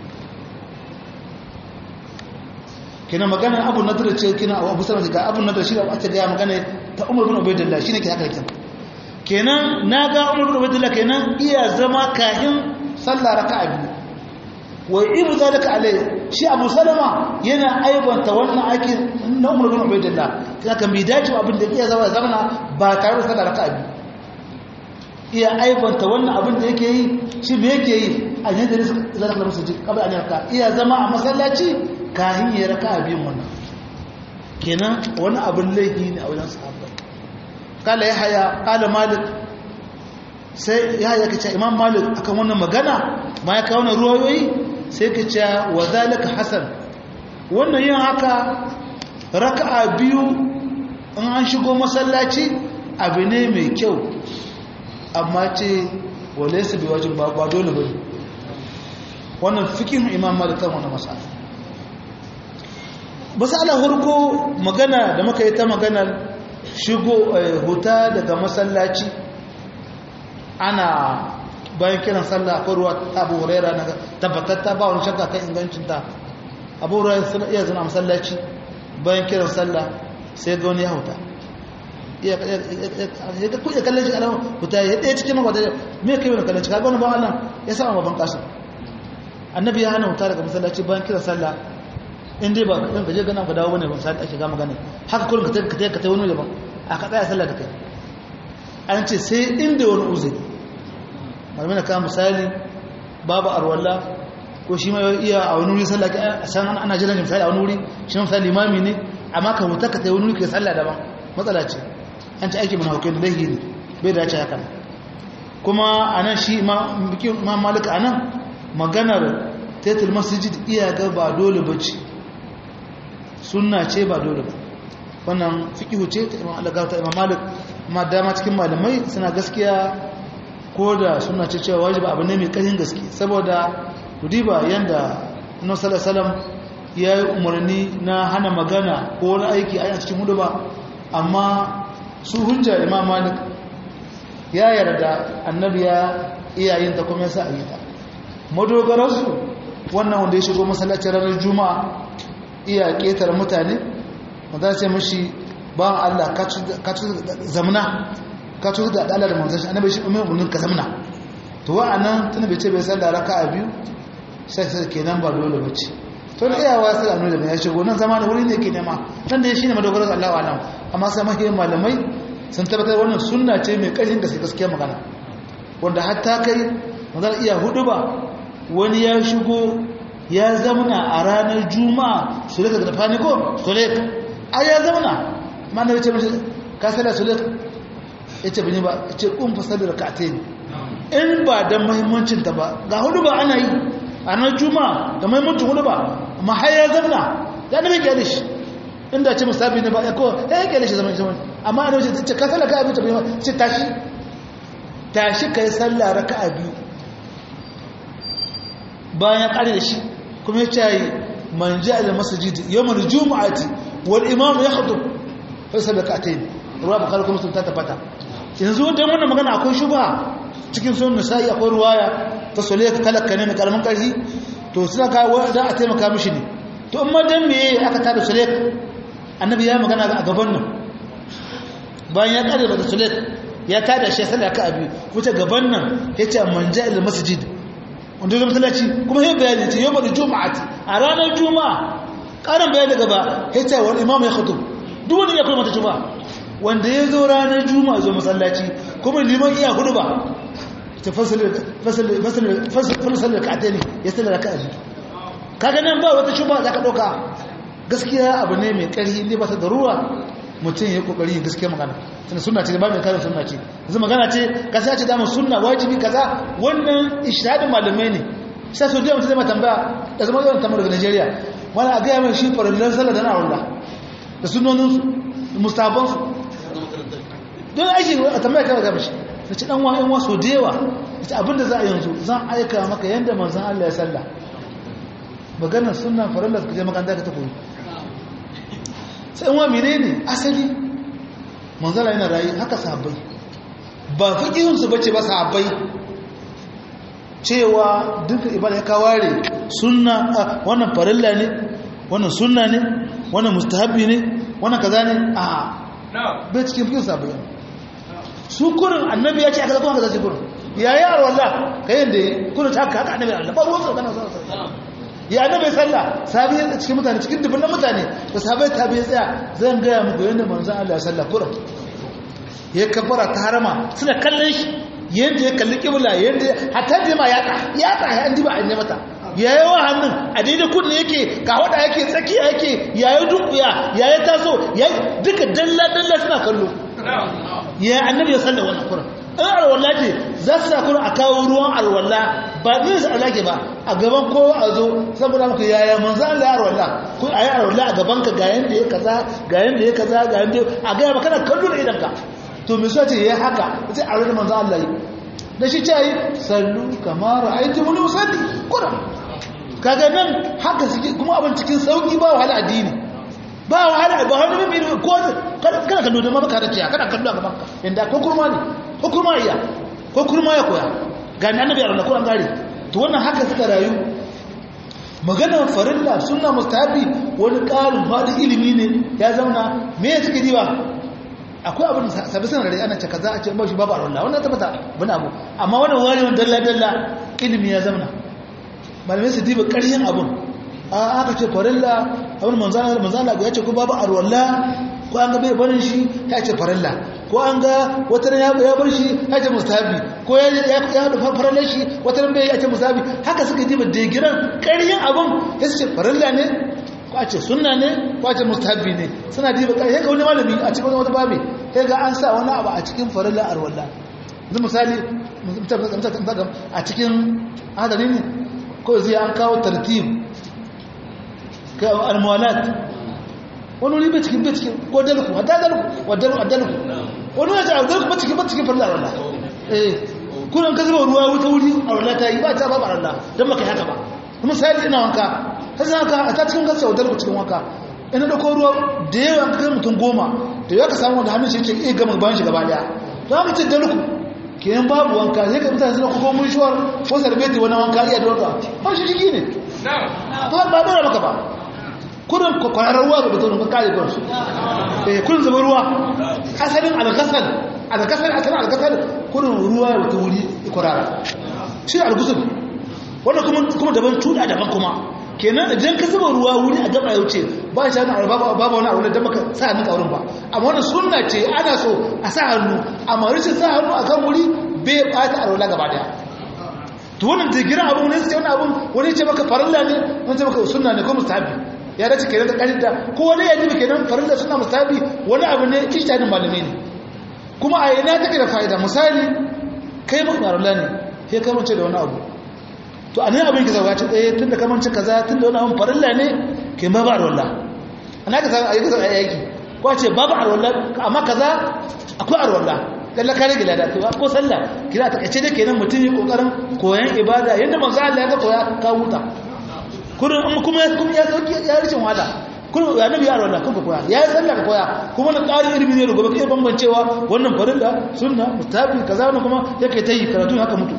kina magana abu nadar ce kina abu sanar ga abu nadar shi da ake gaya magana ta umar bin ubaidillah shine ke haka kenan kenan na ga umar bin ubaidillah kenan iya zama kahin sallah raka'a biyu wa ibu zalika alai shi abu salama yana aibanta wannan ake na umar bin ubaidillah kina kan bi dace abin da iya zama zamana ba tare da sallah raka'a biyu iya aibanta wannan abin da yake yi shi me yake yi a yadda da zaka da musu kabla an yarka iya zama a masallaci kahin ya raka'a biyun wannan kenan wani abin laifi ne a wajen sahabbai kala ya haya kala malik sai ya haya kace imam malik akan wannan magana ma ya kawo ruwayoyi sai ka ce wa zalika hasan wannan yin haka raka'a biyu in an shigo masallaci abu ne mai kyau amma ce wale su bi wajen ba dole bane wannan fikin imam malik kan wannan masala masala hurko magana da muka yi ta maganar shigo huta daga masallaci ana bayan kiran sallah akwai ruwa ta abu huraira na tabbatatta ba wani shakka kan ingancinta abu huraira suna iya zana masallaci bayan kiran sallah sai ga wani ya hauta ya kuɗe kallon shi alamun huta ya ɗaya cikin makwata me kai wani kallon shi kaga wani ba Allah ya sa babban kasu annabi ya hana huta daga masallaci bayan kiran sallah in dai ba ɗan gaje gana ka dawo bane ba misali ake gama gane haka kullum ka tafi ka tafi wani daban a ka tsaya sallah da kai an ce sai inda wani uzuri malamai na kama misali babu arwalla ko shi ma iya a wani wuri sallah a san ana jiran misali a wani wuri shi ma misali limami ne amma ka huta ka tafi wani wuri ka sallah daban matsala ce an ci aiki mana hukai da laihi ne bai dace haka kuma a nan shi ma malika a nan maganar taitul masjid iya ga ba dole ba ce sunna ce ba dole ba wannan fikihu ce ta imam Allah ta imam malik amma dama cikin malamai suna gaskiya ko da suna ce cewa wajibi abu ne mai ƙarfin gaske saboda kudiba yanda annabi sallallahu alaihi ya yi umarni na hana magana ko wani aiki a cikin hudu ba amma su hujja imam malik ya yarda annabi ya iyayen ta kuma ya sa a yi ta madogararsu wannan wanda ya shigo masallacin ranar juma'a iya ƙetar mutane wanda ce mashi ba Allah ka ci zamna ka ci da Allah da manzon shi annabi shi umar bunin ka zamna to wa'annan tana bai ce bai sallah raka'a biyu sai sai kenan ba dole bace to da iyawa sai annabi da ya shigo nan zama da wuri ne ke nema nan da shine madogarar Allah wa alam amma sai mahiyar malamai sun tabbatar wannan sunna ce mai ƙarfin gaske gaskiya magana wanda hatta kai magana iya hudu ba wani ya shigo ya zamana a ranar juma'a su rika da fani ko sulek a ya zamana ma na wace mashi ka sada sulek ya ce bini ba ya ce kun fasar da ka'ate ne in ba don mahimmancinta ba ga hudu ba ana yi a ranar juma'a da mahimmancin hudu ba amma har ya zamana ya nabi gyale shi inda ce musabi ne ba ya kowa ya gyale shi zaman zaman amma ana wace ce ka sallah ka abin ta bai ce tashi tashi ka yi sallah raka'a biyu bayan ya kare da shi kuma ya ce man ji a masajid yawon juma'ati wal imam ya hudu sai sadaka ta yi ruwa bakar kuma sun ta tabbata yanzu wanda wannan magana akwai shubha cikin sun nisa'i akwai ruwaya ta sole ka talaka ne mai karamin karfi to suna kawo da a taimaka mishi ne to amma dan me aka tada sole annabi ya magana a gaban nan bayan ya kare da sole ya tada shi sadaka abi wuce gaban nan yace man ja ila masjid wanda zai masallaci kuma yin bayani ce yau da juma'ati a ranar juma'a ƙarin bayani gaba ya ce wani imam ya khutu duk wani ya kuma mata juma'a wanda ya zo ranar juma'a zo masallaci kuma liman iya hudu ba ta fasalar ka'ata ne ya sallar ka aji kaga nan ba wata juma'a za ka ɗauka gaskiya abu ne mai ƙarfi inda ba ta da ruwa mutum ya kokari yin gaskiya magana tana sunna ce ba mai karin sunna ce yanzu magana ce kasa ce dama sunna wajibi kaza wannan ishadin malamai ne sai so da mutum zai ma tambaya da zama yawan tamar daga Najeriya wani a gaya mai shi farillan sallah da na'arullah da sunonin su mustaban su don aiki a tambaya kawai ga mashi da ci dan wa'in waso da yawa da ci abinda za a yanzu zan aika maka yadda manzan Allah ya sallah maganar sunna farillar ka je makanta ka ta koyi sai wa menene asali manzala yana rayu haka sahabbai ba fiqihunsu bace ba sahabbai cewa duka ibada ya kaware sunna wannan farilla ne wannan sunna ne wannan mustahabi ne wannan kaza ne a bai cikin fiqhin sahabbai su kurin annabi ya ce aka zama kaza kurin yayi arwalla kayan da kurin ta haka annabi Allah ba ruwan sa kana sallallahu ya annabi sallah sabi ya cikin mutane cikin dubban mutane da sabai tabi ya tsaya zan gaya muku yadda manzon Allah ya sallah kuran ya kafara ta harama suna kallon shi yadda ya kalli kibla yadda hatta da ma ya ya ta an diba an mata yayi wa hannun a daidai kudin yake ka wada yake tsakiya yake yayi dukuya yayi taso yayi duka dalla dalla suna kallo ya annabi ya sallah wannan kuran in alwala ce za su sa kuma a kawo ruwan alwala ba ne su alake ba a gaban kowa a zo saboda maka yaya manzo Allah ya alwala ko a yi alwala a gaban ka ga yanda ya kaza ga yanda ya kaza ga yanda a ga ba kana kallo da idan ka to me so ce yayi haka sai a rada manzo Allah yi da shi ce yi sallu kama ra'aytu mun usalli kuran kaga nan haka suke kuma abin cikin sauki ba wahala addini ba wahala ba wani bibi ko kana kallo da maka da ciya kana kallo a gaban ka inda ko kurma ne ko kurma iya ko kurma ya koya ga ni annabi arwalla ko an gare to wannan haka suka rayu maganar farilla sunna mustahabi wani ƙarin faɗin ilimi ne ya zauna me ya suke diba akwai abin sabi sanar da ana ce kaza a ce ba shi babu arwalla wannan tabbata bana abu amma wannan wani wani dalla dalla ilimi ya zauna malamai su diba ƙaryin abin a aka ce farilla abin manzana manzana ya ce ko babu arwalla ko an ga bai barin shi ya ce farilla ko an ga wata ya ya bar shi ya ce mustahabi ko ya ya ya da farilla shi wata ran bai ya ce mustahabi haka suka diba digiran ƙaryin abin ya ce farilla ne ko a ce sunna ne ko a ce mustahabi ne suna diba ƙaryin ga wani malami a cikin wata babi sai ga an sa wani abu a cikin farilla arwalla yanzu misali a cikin hadari ne ko zai an kawo tartib almuwalat wani wuri bai cikin bai cikin ko dalku wadda dalku wadda dalku wani wajen a dalku bai cikin bai cikin farla Allah eh kunan ka zuba ruwa wuta wuri a Allah ta yi ba ta ba Allah don maka haka ba kuma sai ina wanka ta zan ka a ta cikin gasa wadda dalku cikin wanka ina da ko ruwa da yawa ka kai mutum goma da yawa ka samu wanda hannun shi ce iya gama bayan shi gaba daya to haka ce dalku kenan babu wanka sai ka mutane suna kuma mun shuwar ko sarbeti wani wanka iya da wanka ba shi jiki ne ba ba dora maka ba kurin kwararar ruwa ga mutum ka kare kurin eh kurin zuba ruwa asalin alkasal alkasal asalin alkasal kurin ruwa ya wata wuri kwarara shi algusul wannan kuma kuma daban cuda daban kuma kenan idan ka zuba ruwa wuri a gaba ya wuce ba shi hannun babu wani abu da maka sa hannun kaurin ba amma wannan sunna ce ana so a sa hannu amma rashin sa hannu a kan wuri bai bata alwala gaba daya to wannan digiran abu ne sai wani abu wani ce maka farilla ne wani ce maka sunna ne ko mustahabi ya dace kenan da karinta ko wani ya jibi kenan farilla suna mustahabi wani abu ne ijtihadin malamai ne kuma a yana take da fa'ida misali kai mu farilla ne sai ka mace da wani abu to anan abin ki zawace eh tunda ka mace kaza tunda wani abu farilla ne kai ma ba arwalla ana ka san ayi ka san ayyaki ko ce babu arwalla amma kaza akwai arwalla kalla kare gila da to ko sallah kira ta kace da kenan mutum yi kokarin koyan ibada yanda manzo Allah ya ga koya ka huta kurin in kuma kuma ya sauki ya rishin wada kurin ya nabi yaro da kanka koya ya yi sallah ka koya kuma na ƙarin ilimi ne da gobe kai bambancewa wannan farilla sunna mustahabi kaza wannan kuma yake ta yi karatu haka mutu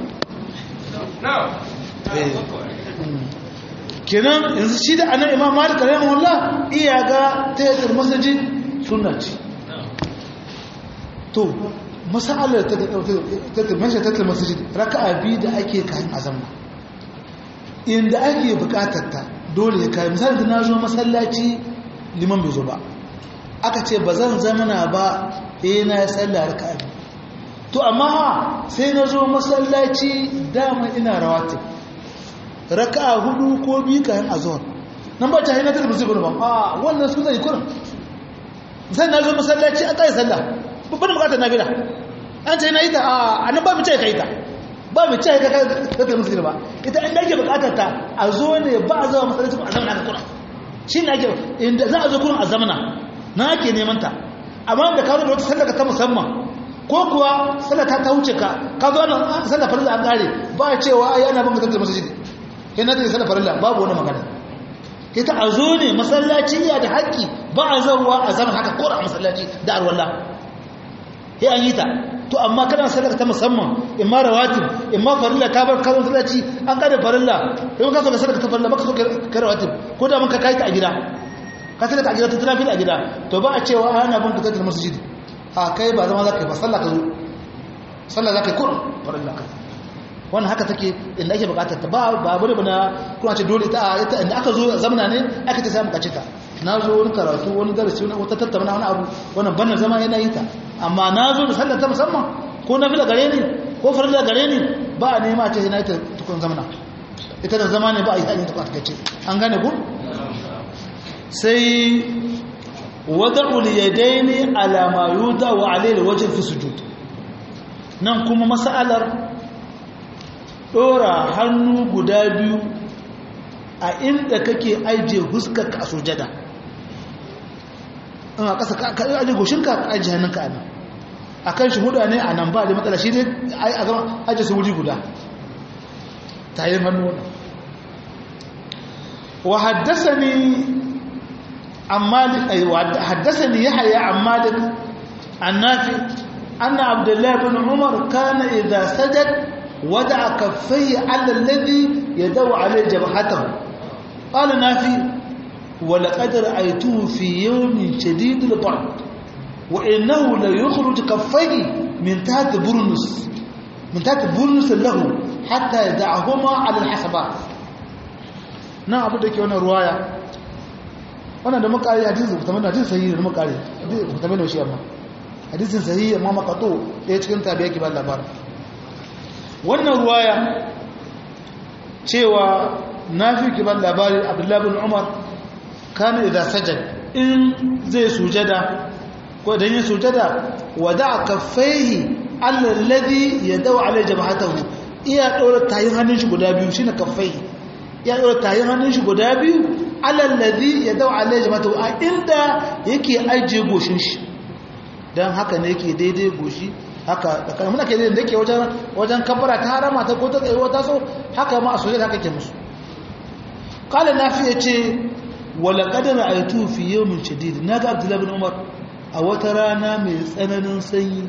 kenan yanzu shi da anan imam malik rahimahullah iya ga tayatul masjid sunna ce to masalar ta ta masjid ta masjid raka'a biyu da ake kan azamna inda ake bukatar ta dole ya kai misali da na zo masallaci liman bai zo ba aka ce ba zan zamana ba eh na sallah raka'a biyu to amma sai na zo masallaci dama ina rawatib raka'a hudu ko biyu kayan azhar nan ba ta hina ta musu gurbin a wannan su zai kurin sai na zo masallaci a kai sallah babban bukatar nafila an ce na yi ta a nan ba mu ce kai ta ba mu ce ka ka ta musu ba ita inda ake bukatar ta a zo ne ba a zama masallaci a zamana ka kurin shi ne ake inda za a zo kurin a zamana na ake neman ta amma da ka zo da wata sallaka ta musamman ko kuwa sallata ta wuce ka ka zo nan sallar farilla an kare ba cewa ai ana ban ka masjid kai na tafi sallar farilla babu wani magana ita a zo ne masallaci ya da haƙƙi ba a zarwa a zama haka kora a masallaci da arwalla ya an yi ta to amma kana sallar ta musamman in ma rawatib in ma farilla ka bar kazan masallaci an kada farilla in ka so ka sallar ta farilla baka so ka rawatib ko da mun ka kai ta a gida ka sallar ta a gida ta tana fil a gida to ba a cewa ana ban ka tattalin masjid a kai ba zama za ka yi ba sallah ka zo sallah za ka yi kurin farilla ka wannan haka take inda ake bukatar ta ba ba bane bana kuma ce dole ta ita inda aka zo zamana ne aka ta samu kace ta na zo wani karatu wani darasi wani wata tattauna wani abu wannan bannan zama yana yi ta amma na zo da sallar ta musamman ko na fila gare ni ko farilla gare ni ba a nema ce yana ta tukun zamana ita da zama ne ba a yi ta yin ta kwatakace an gane ku sai wada'ul yadaini ala ma yuda wa alayhi wajh fi sujud nan kuma masalar dora hannu guda biyu a inda kake aje huskarka a sujada in a ƙasa ka aje goshinka ka aje hannunka a nan a kan shi hudu ne a nan ba da matsala shi ne a zama aje su wuri guda ta yi hannu wani wa haddasa ni عن مالك أي حدثني يحيى عن مالك عن نافع أن عبد الله بن عمر كان إذا سجد wada kaffai ala alladhi yadaw alayhi jabhatahu qala nafi wa laqad ra'aytuhu fi yawmin shadid al-bard wa innahu la yukhruj kaffayhi min tahti burnus min tahti burnus lahu hatta yad'ahuma ala al-hasabat na abu da ke wannan ruwaya wannan da muka yi hadisi mutamman hadisi sahihi da muka yi mutamman da shi amma hadisin sahihi amma makato ɗaya cikin tabi yake ba labarin wannan ruwaya cewa na fi ki ban labarin abdullahi bin umar kana idan sajad in zai sujada ko idan yin sujada wada kaffaihi alladhi yadaw ala jabhatahu iya dora tayin hannun shi guda biyu shine kaffaihi iya dora tayin hannun shi guda biyu alladhi yadaw ala jabhatahu a inda yake ajiye goshin shi dan haka ne yake daidai goshi haka da kana muna ke da yake wajen wajen kabbara ta harama ta ko ta tsayuwa ta so haka ma a sujada haka ke musu qala nafi yace wala qad ra'aytu fi yawmin shadid naga abdullahi bin umar a wata rana mai tsananin sanyi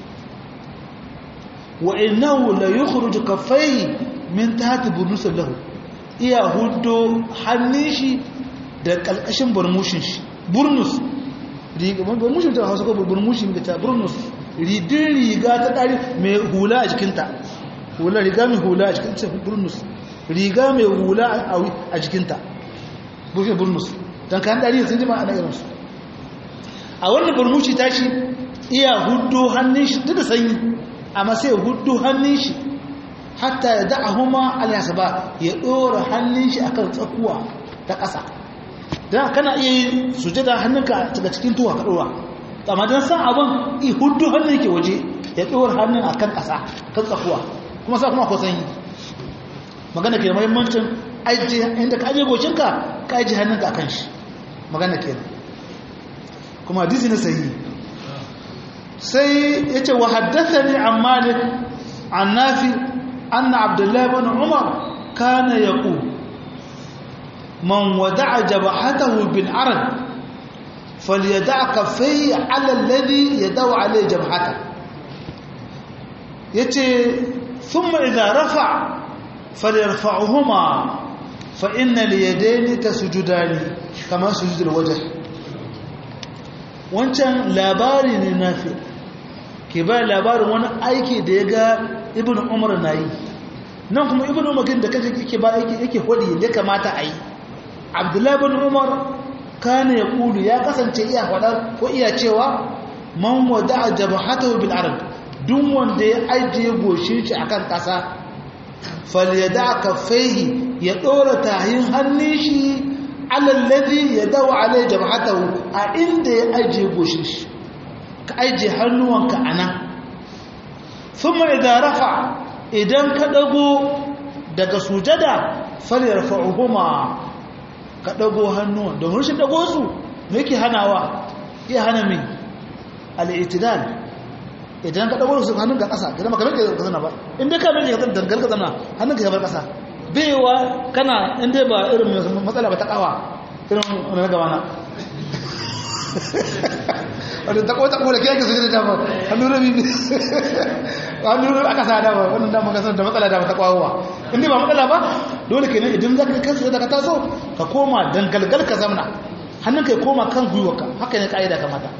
wa innahu la yukhruju kaffayhi min tahti burnusin lahu iya huddo hannun shi da kalkashin burmushin shi burnus burmushin ta hausa ko burmushin ta burnus ridin riga ta ɗari mai hula a jikinta hula riga mai hula a jikinta burnus riga mai hula a jikinta bushe burnus don kayan ɗari sun jima a na irinsu a wannan burmushi ta shi iya hudu hannun shi duk da sanyi amma sai hudu hannun shi hatta ya da'a huma alyasa ba ya ɗora hannun shi akan tsakuwa ta ƙasa don kana iya yi sujada hannunka daga cikin tuwa ka ɗora amma don san abin i hudu hannun yake waje ya ɗora hannun a kan ƙasa kan tsakuwa kuma sa kuma akwai sanyi magana ke mahimmancin ajiye inda ka ajiye gocinka ka ajiye hannunka a kan shi magana ke kuma hadisi na sahi sai ya ce wa haddasa ne an malik an nafi an na abdullahi bin umar kana ya ku man wada'a jabahatahu bin arad فليدع كفيه على الذي يدعو عليه جبهته يتي ثم إذا رفع فليرفعهما فإن اليدين تسجدان كما سجد الوجه wancan labari ne nafi ke ba labarin wani aiki da ya ga ibn umar na yi nan kuma ibn umar da kaje yake ba yake hodi ya kamata a yi abdullahi ibn umar kana ya kulu ya kasance iya faɗa ko iya cewa man wada a jabahatahu bil arab duk wanda ya ajiye goshin shi akan ƙasa falyada kaffaihi ya ɗora tahin hannun shi alallazi ya dawo alai jabahatahu a inda ya ajiye goshin shi ka ajiye hannuwanka a nan thumma idan rafa idan ka ɗago daga sujada falyarfa'uhuma ka ɗago hannuwan domin rashin ɗago su me yake hanawa iya hana mai al'itidal idan ka ɗago su hannun ga ƙasa idan maka rage ka zana ba inda ka rage ka dangal ka zana hannun ka bar ƙasa baiwa kana inda ba irin matsala ba ta ƙawa irin wani na gabana wadda ta ƙota ƙola kiyar ka su gida dama hannun rabi hannun rabi aka sa dama wannan dama kasar da matsala dama ta ƙwawowa inda ba matsala ba dole kenan idan za ka kansu da ka taso ka koma dangalgal ka zamna hannun ka ya koma kan gwiwarka haka ne ka'ida kamata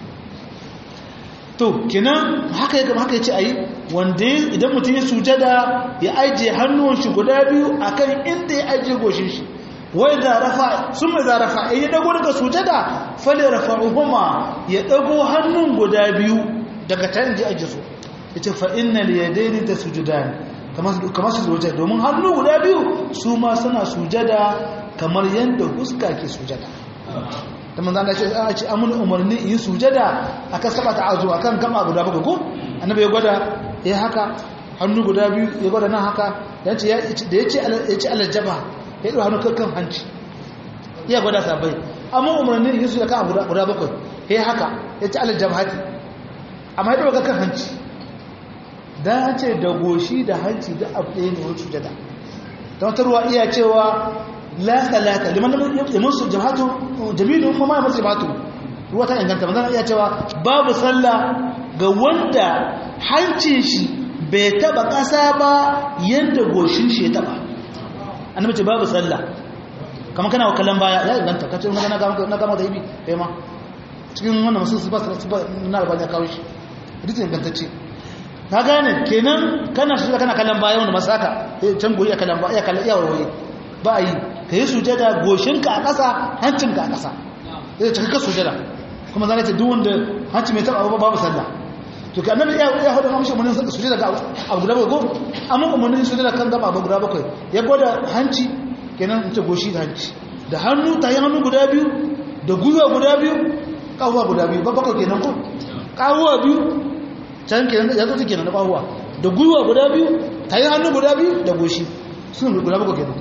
to kenan haka ya haka ya ce a yi wanda idan mutum ya sujada ya ajiye hannuwan shi guda biyu akan inda ya ajiye goshin shi wai da rafa sun mai da rafa in ya dago daga sujada fale rafa uhuma ya dago hannun guda biyu daga ta inda ya ajiye su ya ce fa inna liyadaini da sujudani kamar su sujada domin hannu guda biyu su ma suna sujada kamar yadda huska ke sujada da manzan da ce a ce amin umarni yi sujada akan saba ta azu akan gama guda baka ko annabi ya gwada ya haka hannu guda biyu ya gwada nan haka da ya ce aljaba ya ɗau hannu kan hanci ya gwada sabai amma umarni yi su da kan guda bakwai ya haka ya ce aljaba hati amma ya ɗau kan hanci dan an ce da goshi da hanci da abu ɗaya ne wani sujada ta wata ruwa iya cewa la salata liman ya musu jama'atu jamilu kuma ya musu jama'atu ruwa ta inganta manzana iya cewa babu sallah ga wanda hancin shi bai taba ƙasa ba yadda goshin shi ya taba annabi ce babu sallah kamar kana kallon baya ya inganta kace na ga na ga da ibi kai ma cikin wannan musu su ba su ba na albani ya kawo shi hadisi ingantacce ka gane kenan kana su kana kallon baya wanda masaka can goyi ya kallon baya ya kallon iya warwaye ba a yi ka yi sujada goshinka a ƙasa hancinka a ƙasa zai cika ka sujada kuma zane ce duk wanda hanci mai taɓa ba babu sallah to ka annabi ya ya hada mamushi umarnin sujada ga abu guda bakwai ko amma umarnin sujada kan gaba abu guda bakwai ya gwada hanci kenan in ce goshi da hanci da hannu ta yi hannu guda biyu da gwiwa guda biyu ƙahuwa guda biyu ba bakwai kenan ko ƙahuwa biyu can kenan ya zo kenan da ƙahuwa da gwiwa guda biyu ta yi hannu guda biyu da goshi sun guda bakwai kenan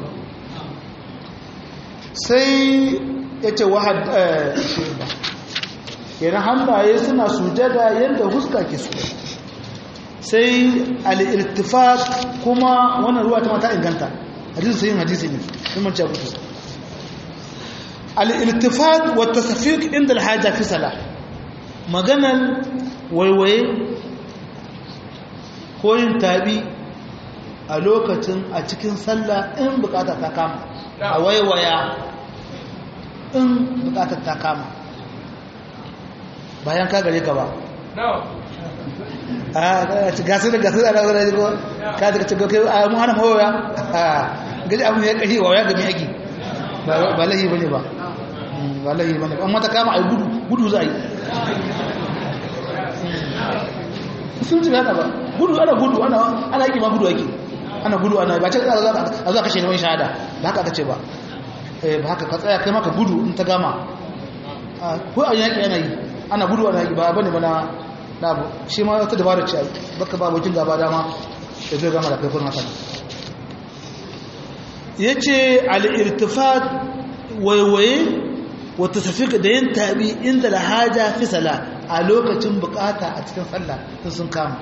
sai ya ce wahad kenan hannaye suna sujada yadda huska ke su sai al'irtifat kuma wannan ruwa ta mata inganta hadisi sai yin hadisi ne kuma ce kutu al'irtifat wata safiq inda alhaja fi sala maganan waiwaye ko yin tabi a lokacin a cikin sallah in bukata ta kama a waiwaya in bukatar ta kama bayan ka gare ka ba a gasu da gasu da na zara jiko ka daga cikin kai a mu hana mawaya gaji abu ya kashi wa ya gami yaki ba lahi bane ba ba lahi bane amma ta kama a gudu gudu za a yi sun ji haka ba gudu ana gudu ana yaki ma gudu ake ana gudu ana ba ce a zuwa kashe neman shahada ba haka aka ce ba ba haka ka tsaya kai maka gudu in ta gama ko a yaƙi yana yi ana gudu ana yaƙi ba bane ba na abu shi ma wata dabara ce ai baka ba abokin gaba dama da zai gama da kai kuma haka ya ce al'irtifat waiwaye wata tafi da yin tabi inda da haja fi sala a lokacin bukata a cikin sallah sun kama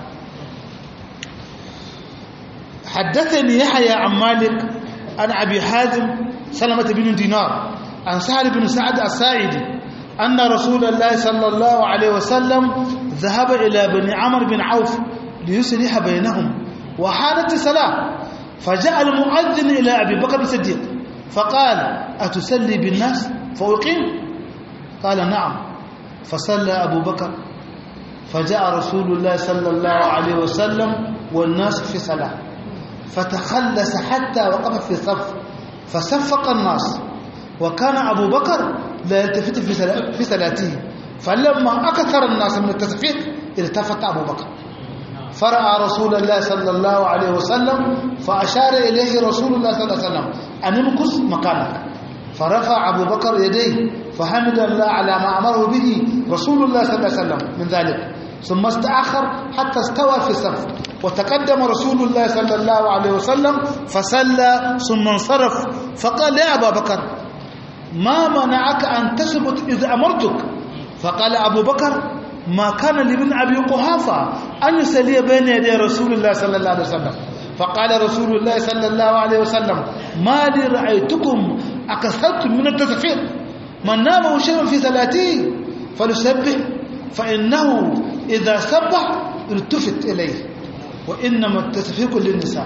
حدثني يحيى عن مالك عن أبي حازم سلمة بن دينار عن سهل بن سعد الساعدي أن رسول الله صلى الله عليه وسلم ذهب إلى بني عمرو بن عوف ليصلح بينهم وحانت الصلاة فجاء المؤذن إلى أبي بكر الصديق فقال أتسلي بالناس فأقيم قال نعم فصلى أبو بكر فجاء رسول الله صلى الله عليه وسلم والناس في صلاة فتخلس حتى وقف في الصف فصفق الناس وكان أبو بكر لا يلتفت في صلاته فلما أكثر الناس من التصفيق التفت أبو بكر فرأى رسول الله صلى الله عليه وسلم فأشار إليه رسول الله صلى الله عليه وسلم أن امكث مكانك فرفع أبو بكر يديه فحمد الله على ما أمره به رسول الله صلى الله عليه وسلم من ذلك ثم استأخر حتى استوى في الصف وتقدم رسول الله صلى الله عليه وسلم فصلى ثم انصرف فقال يا أبا بكر ما منعك أن تثبت إذا أمرتك فقال أبو بكر ما كان لابن أبي قحافة أن يسلي بين يدي رسول الله صلى الله عليه وسلم فقال رسول الله صلى الله عليه وسلم ما لي رأيتكم أكثرتم من التسفير من نام شيء في صلاته فليسبح فإنه إذا سبح التفت إليه وإنما التسفيق للنساء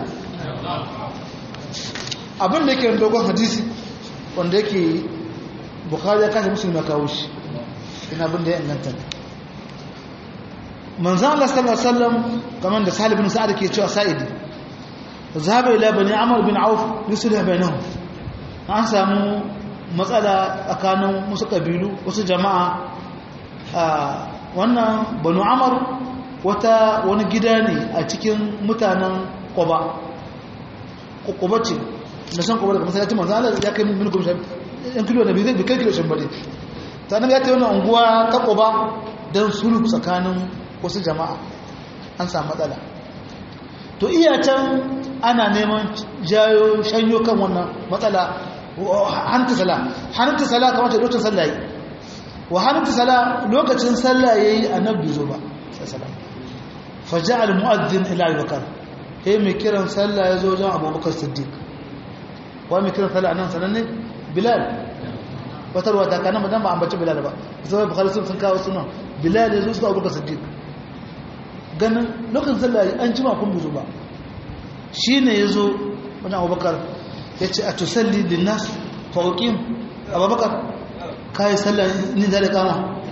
abin da yake dogon hadisi wanda yake bukhari ya kashe musulmi kawo shi ina abin da ya inganta manzan Allah sallallahu alaihi wasallam kamar da Salih bin Sa'ad ke cewa Sa'idi zahaba ila bani Amr bin Auf yusulhu bainahum an samu matsala tsakanin wasu kabilu wasu jama'a wannan banu Amr wata wani gida ne a cikin mutanen Quba Quba ce da san Quba daga masallacin manzan Allah ya kai min gumsha yan kilo da bai zai kai kilo shan bade ta nan ya ta wannan unguwa ta Quba dan sulhu tsakanin wasu jama'a an samu matsala to iya can ana neman jayo shanyo kan wannan matsala hanta sala hanta sala kamar ta lokacin sallah yi wa hanta sala lokacin sallah yayi annabi zo ba sallallahu faja al mu'adhdhin ila abubakar he mai kiran sallah ya zo wajen abubakar siddiq wa mai kiran sallah anan sananne bilal wata ruwa ta kana madan ba ambaci bilal ba sai bukhari sun kawo sunan bilal ya zo su abubakar siddiq ganin lokacin sallah an jima kun bai zo ba shi ne ya zo wani abubakar ya ce a tusalli linnas fauƙin abubakar ka yi sallah ni da kama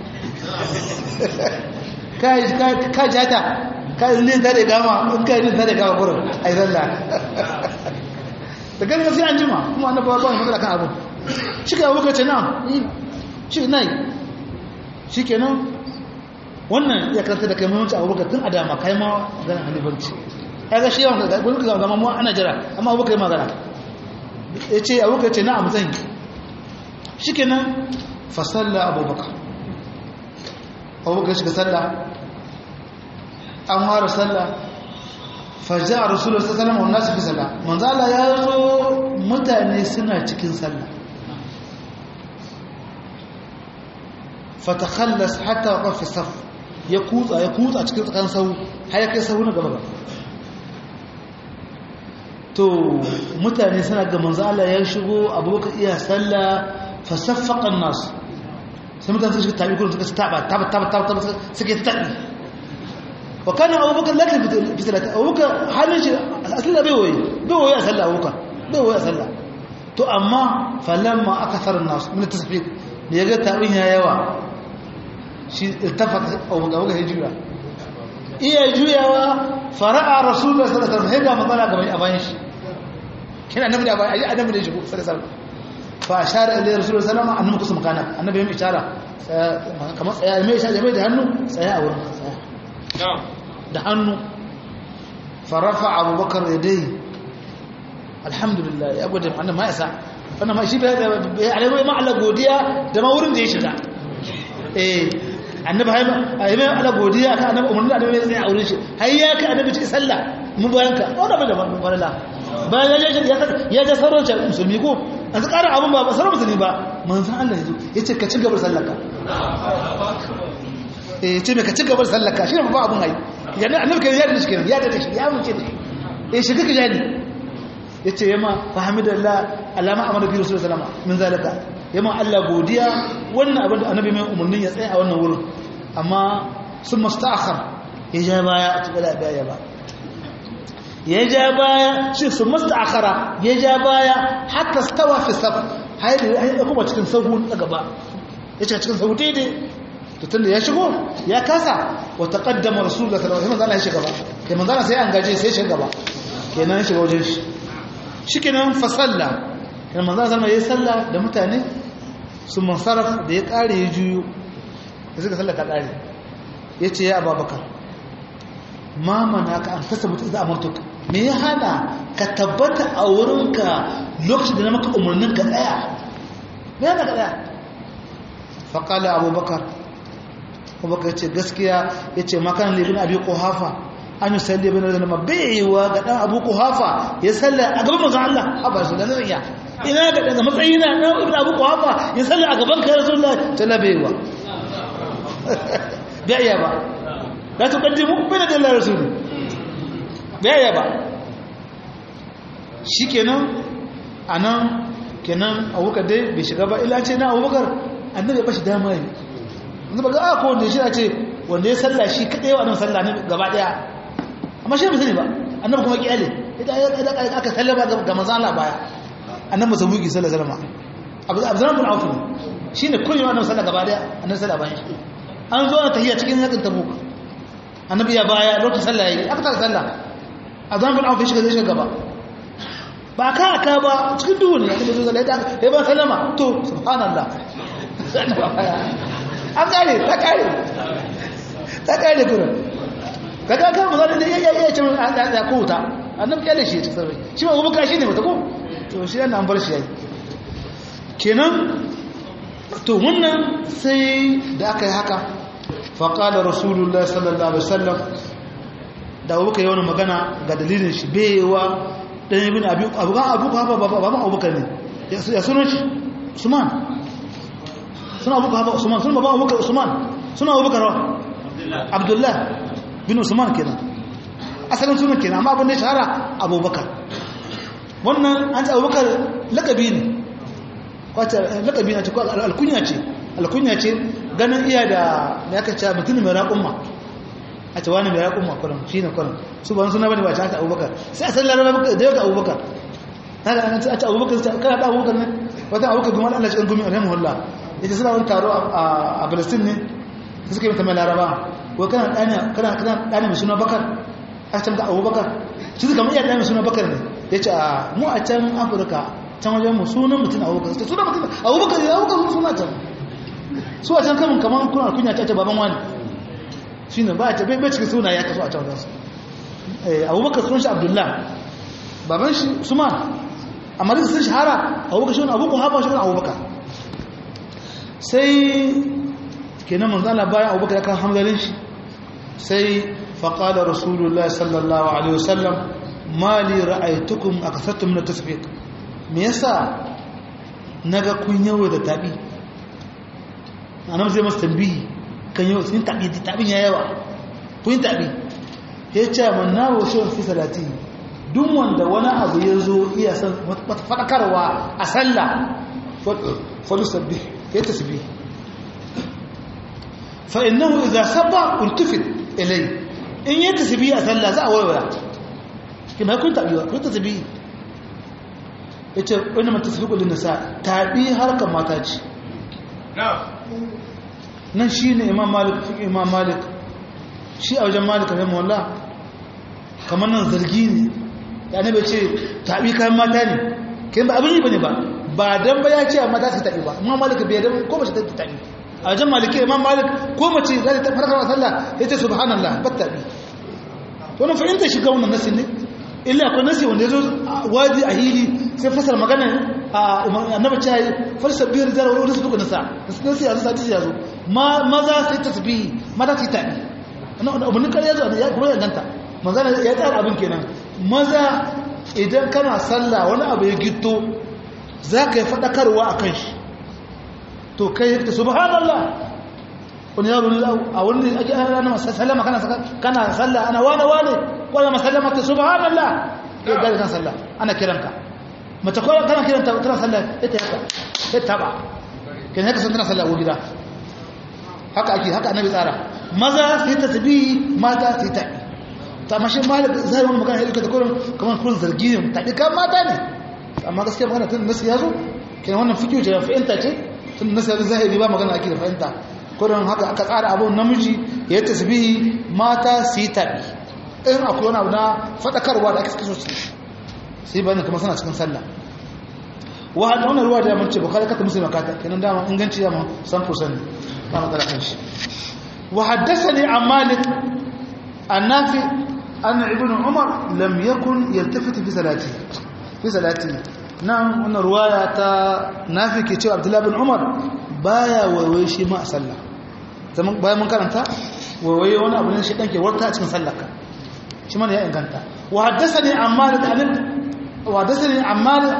ka jata ka yi ni da kama in ka yi ni da kama kurin a yi sallah da ganin sai an jima kuma annabi ba wani matsala kan abu shi ka abubakar ce na shi na yi shi kenan wannan ya karanta da kai mamanci abubakar tun a dama kai ma ganin halibanci ya ga shi yawan ga wani ka zama mu ana jira amma abubakar yi magana ya ce abubakar ce na a matsayin shi kenan fasalla abubakar abubakar shiga salla an ware salla fajja a rasulun sassalam wanda su fi salla manzala ya zo mutane suna cikin salla fatakhallas hatta wa fi saf ya kutsa ya kutsa cikin tsakan sau har ya kai sau na gaba to mutane suna ga manzo Allah ya shigo abubakar iya sallah fa saffaqa an-nas sai mutane suka tabi kullum suka taba taba taba taba suka tabi wa kana abubakar lakin fi salati abubakar halin shi asali bai waye bai waye a sallah abubakar bai waye a sallah to amma falamma akthara an-nas min tasfiq da yaga tabin ya yawa shi iltafata abubakar abubakar ya juya iya juyawa fara'a rasulullah sallallahu alaihi wasallam hega magana gaban a bayan shi kina annabi da bayan annabi da shi sallallahu alaihi wasallam fa ashara ilayhi rasulullah sallallahu alaihi wasallam annabi kusum kana annabi mai ishara kamar tsaya mai ishara mai da hannu tsaya a wurin tsaya da hannu farafa abubakar yadai alhamdulillah ya gode annabi ma yasa wannan ma shi bai alai ma Allah godiya da ma wurin da ya shiga eh annabi hay ai mai ala godiya ka annabi umarni annabi mai tsaye a wurin shi har ya ka annabi ci sallah mun bayan ka wannan bai da mun farala bayan ya ya ya ja sarauta musulmi ko an su ƙara abun ba ba sarauta musulmi ba manzon Allah yazo yace ka ci gabar sallarka eh ce me ka ci gabar sallarka shi ne ba abun ai yana annabi kai ya da shi ya da shi ya mun ce eh shi kake jadi yace yama fahimidallah alama amara bi rasulullahi sallallahu alaihi wasallam min zalika yamma Allah godiya wannan abin da annabi mai umarnin ya tsaya a wannan wurin amma sun musta'akhar ya ja baya a cikin baya ba ya ja baya shi sun musta'akhara ya ja baya hatta stawa fi saf hayar ya kuma cikin sahu na gaba ya ce cikin sahu daidai to tunda ya shigo ya kasa wa taqaddama rasulullahi sallallahu alaihi wasallam ya shiga gaba kai manzana sai an gaje sai ya shiga gaba kenan ya shiga wajen shi shikenan fa sallah kan manzo zama yayi sallah da mutane su mansaraf da ya kare ya juyo da suka sallah ta kare yace ya ababakar ma manaka an tasabuta idza amartuka me ya hada ka tabbata a wurinka lokacin da na maka umarnin ka tsaya me ya ka tsaya fa qala abubakar abubakar yace gaskiya yace makan libin abi quhafa an yi salli bin da nama baiwa ga dan abu kuhafa ya salla a gaban manzon Allah haba su da nan iya ina ga daga matsayi na dan ibn abu kuhafa ya salla a gaban kai rasulullah tana baiwa baiya ba la tuqaddimu bayna da rasul baiya ba shikenan anan kenan abubakar dai bai shiga ba illa ce na abubakar annabi ya bashi dama ne yanzu ba ga a ko wanda shi ce wanda ya salla shi kadai wa annabi sallah ne gaba daya amma shi bai sani ba annabi kuma kiyale idan aka sallama ga manzala baya annabi musabuki sallallahu alaihi wasallam abu abdurrahman bin auf shine kullum annabi sallallahu gaba daya annabi sallallahu bayan shi an zo na tahiyya cikin yakin tabuk annabi ya baya lokacin sallah yayi aka tsara sallah abdurrahman bin auf shi ga zai shiga gaba ba ka aka ba cikin duhu ne annabi sallallahu alaihi wasallam ya ba sallama to subhanallah an kare ta kare ta kare kuma kaga kan ba zai iya iya cin da ko ta annabi kyale shi ta sarri shi ba gobe kashi ne mata ko to shi yana an bar shi yayi kenan to wannan sai da aka yi haka fa qala rasulullah sallallahu alaihi wasallam da abuka yi wani magana ga dalilin shi bewa dan ibn abi abu ga abu ba ba ba ba abubakar ne ya sunan shi usman suna abubakar usman suna baba abubakar usman suna abubakar abdullah bin usman kenan asalin sunan kenan amma abin da shahara abubakar wannan an ce abubakar lakabi ne kwata lakabi na ce ko alkunya ce alkunya ce ganin iya da ya ka ce mutum mai raƙumma a ce wani mai ya kuma kurin shi ne kurin su ba suna bane ba ta haka abubakar sai a san laraba da yau da abubakar na ga an ce abubakar sai kana da abubakar ne wata abubakar gumi Allah shi gumi alaihi wallah yace suna wani taro a Palestine ne su suka yi mata mai laraba ko kana dani kana kana dani mai suna bakar a can ga abubakar su suka mai dani mai suna bakar ne yace a mu a can Afirka can wajen mu sunan mutum abubakar sai sunan mutum abubakar ne abubakar suna can su a can kamun kamar kuna kunya ta ce baban wani shi ne ba a bai bai cikin suna ya kaso a can wasu abubakar sun shi abdullah baban shi suma amma da sun shahara abubakar shi wani abubakar haɓa shi wani abubakar sai kenan manzana bayan abubakar ya kan hamdalin shi sai faƙaɗa rasulullah sallallahu alaihi wasallam mali ra'aitukum a kasattum na tasbik me yasa naga kun yawo da tabi annabi zai masa tambihi kan yau sun tabi tabin ya yawa kun tabi ya ce man na wasu fi salati duk wanda wani abu ya zo iya san wata fadakarwa a sallah fadu sabbi ya tasbih fa innahu idza sabba untufid ilay in ya tasbih a sallah za a waiwaya kuma kun tabi kun tasbih yace wani matasbiqu lin nisa tabi harkar mata ce nan shi ne imam malik fi imam malik shi a wajen malik rahim wallah kamar nan zargi ne ya ne bai ce taɓi kayan mata ne kai ba abin yi ba ne ba ba don ba ya ce a mata su taɓi ba imam malik bai don ko mace ta taɓi a wajen maliki imam malik ko mace za ta farkar sallah ya ce subhanallah ba taɓi to na fahimta shiga wannan nasi ne illa akwai nasi wanda ya zo wadi a hili sai fasar magana annabi ce farsa biyar da wani su duka nasa nasi a nasa ya zo maza sai tasbihi mata sai tabi abin kare yazo ya kuma ya ganta manzana ya tsara abin kenan maza idan kana sallah wani abu ya gito za ka yi faɗakarwa a kan shi to kai ya subhanallah wani yaro ne a wani ake ana sallama kana kana sallah ana wane wane wala masallama ta subhanallah ya gari kan sallah ana kiranka mace ko kana kiranta tana sallah ita haka ita ba kenan haka sun tana sallah a gida haka ake haka annabi tsara maza sai tasbihi mata sai tabi ta mashi malik zai wani magana yadda ta kullum kamar kullum zargi ne tabi kan mata ne amma gaskiya magana tun nasu yazo kenan wannan fikiyo ce fahimta ce tun nasu yazo zahiri ba magana ake da fahimta kullum haka aka tsara abun namiji ya tasbihi mata sai tabi in akwai wani abu na fadakarwa da ake suke so sai bayan kuma suna cikin sallah wa hada wannan ruwa da ya mace bukhari kata muslim kata kenan dama inganci ya ma san fusan ba magana kan shi wa haddathani an malik annafi anna ibn umar lam yakun yaltafit fi salati fi salati nan wannan ruwaya ta nafi ke cewa abdullahi bin umar baya waiwaye shi ma a sallah zaman bayan mun karanta waiwaye wani abu ne shi dan ke warta a cikin sallar ka shi mana ya inganta wa haddathani an malik an wa haddathani an malik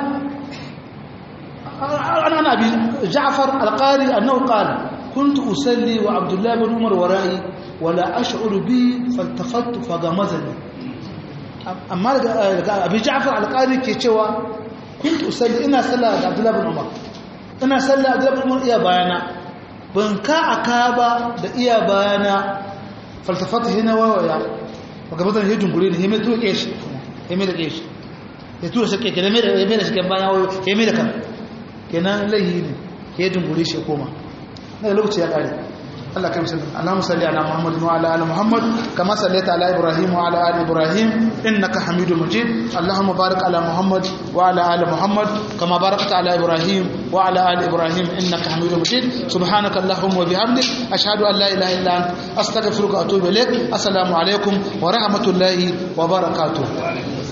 عن أبي جعفر القاري أنه قال كنت أسلي وعبد الله بن عمر ورائي ولا أشعر به فالتفت فغمزني أما أبي جعفر القاري كيتشوا كنت أسلي إنا سلى عبد الله بن عمر إنا سلى عبد الله بن عمر إيا بايانا بنكا أكابا دا إيا بايانا فالتفت هنا وويا فغمزني هي جنقلين هي مدو إيش هي مدو إيش يتوه سكي كده مدو إيش كده بايانا هي مدو كده kenan laihi ne ya dungure shi koma daga lokaci ya kare Allah kai musulun Allahumma salli ala Muhammad wa ala ali Muhammad kama sallaita ala Ibrahim wa ala ali Ibrahim innaka Hamidum Majid Allahumma barik ala Muhammad wa ala ali Muhammad kama barakta ala Ibrahim wa ala ali Ibrahim innaka Hamidum Majid subhanaka Allahumma wa bihamdik ashhadu an la ilaha illa anta astaghfiruka wa atubu ilaik assalamu alaikum wa rahmatullahi wa barakatuh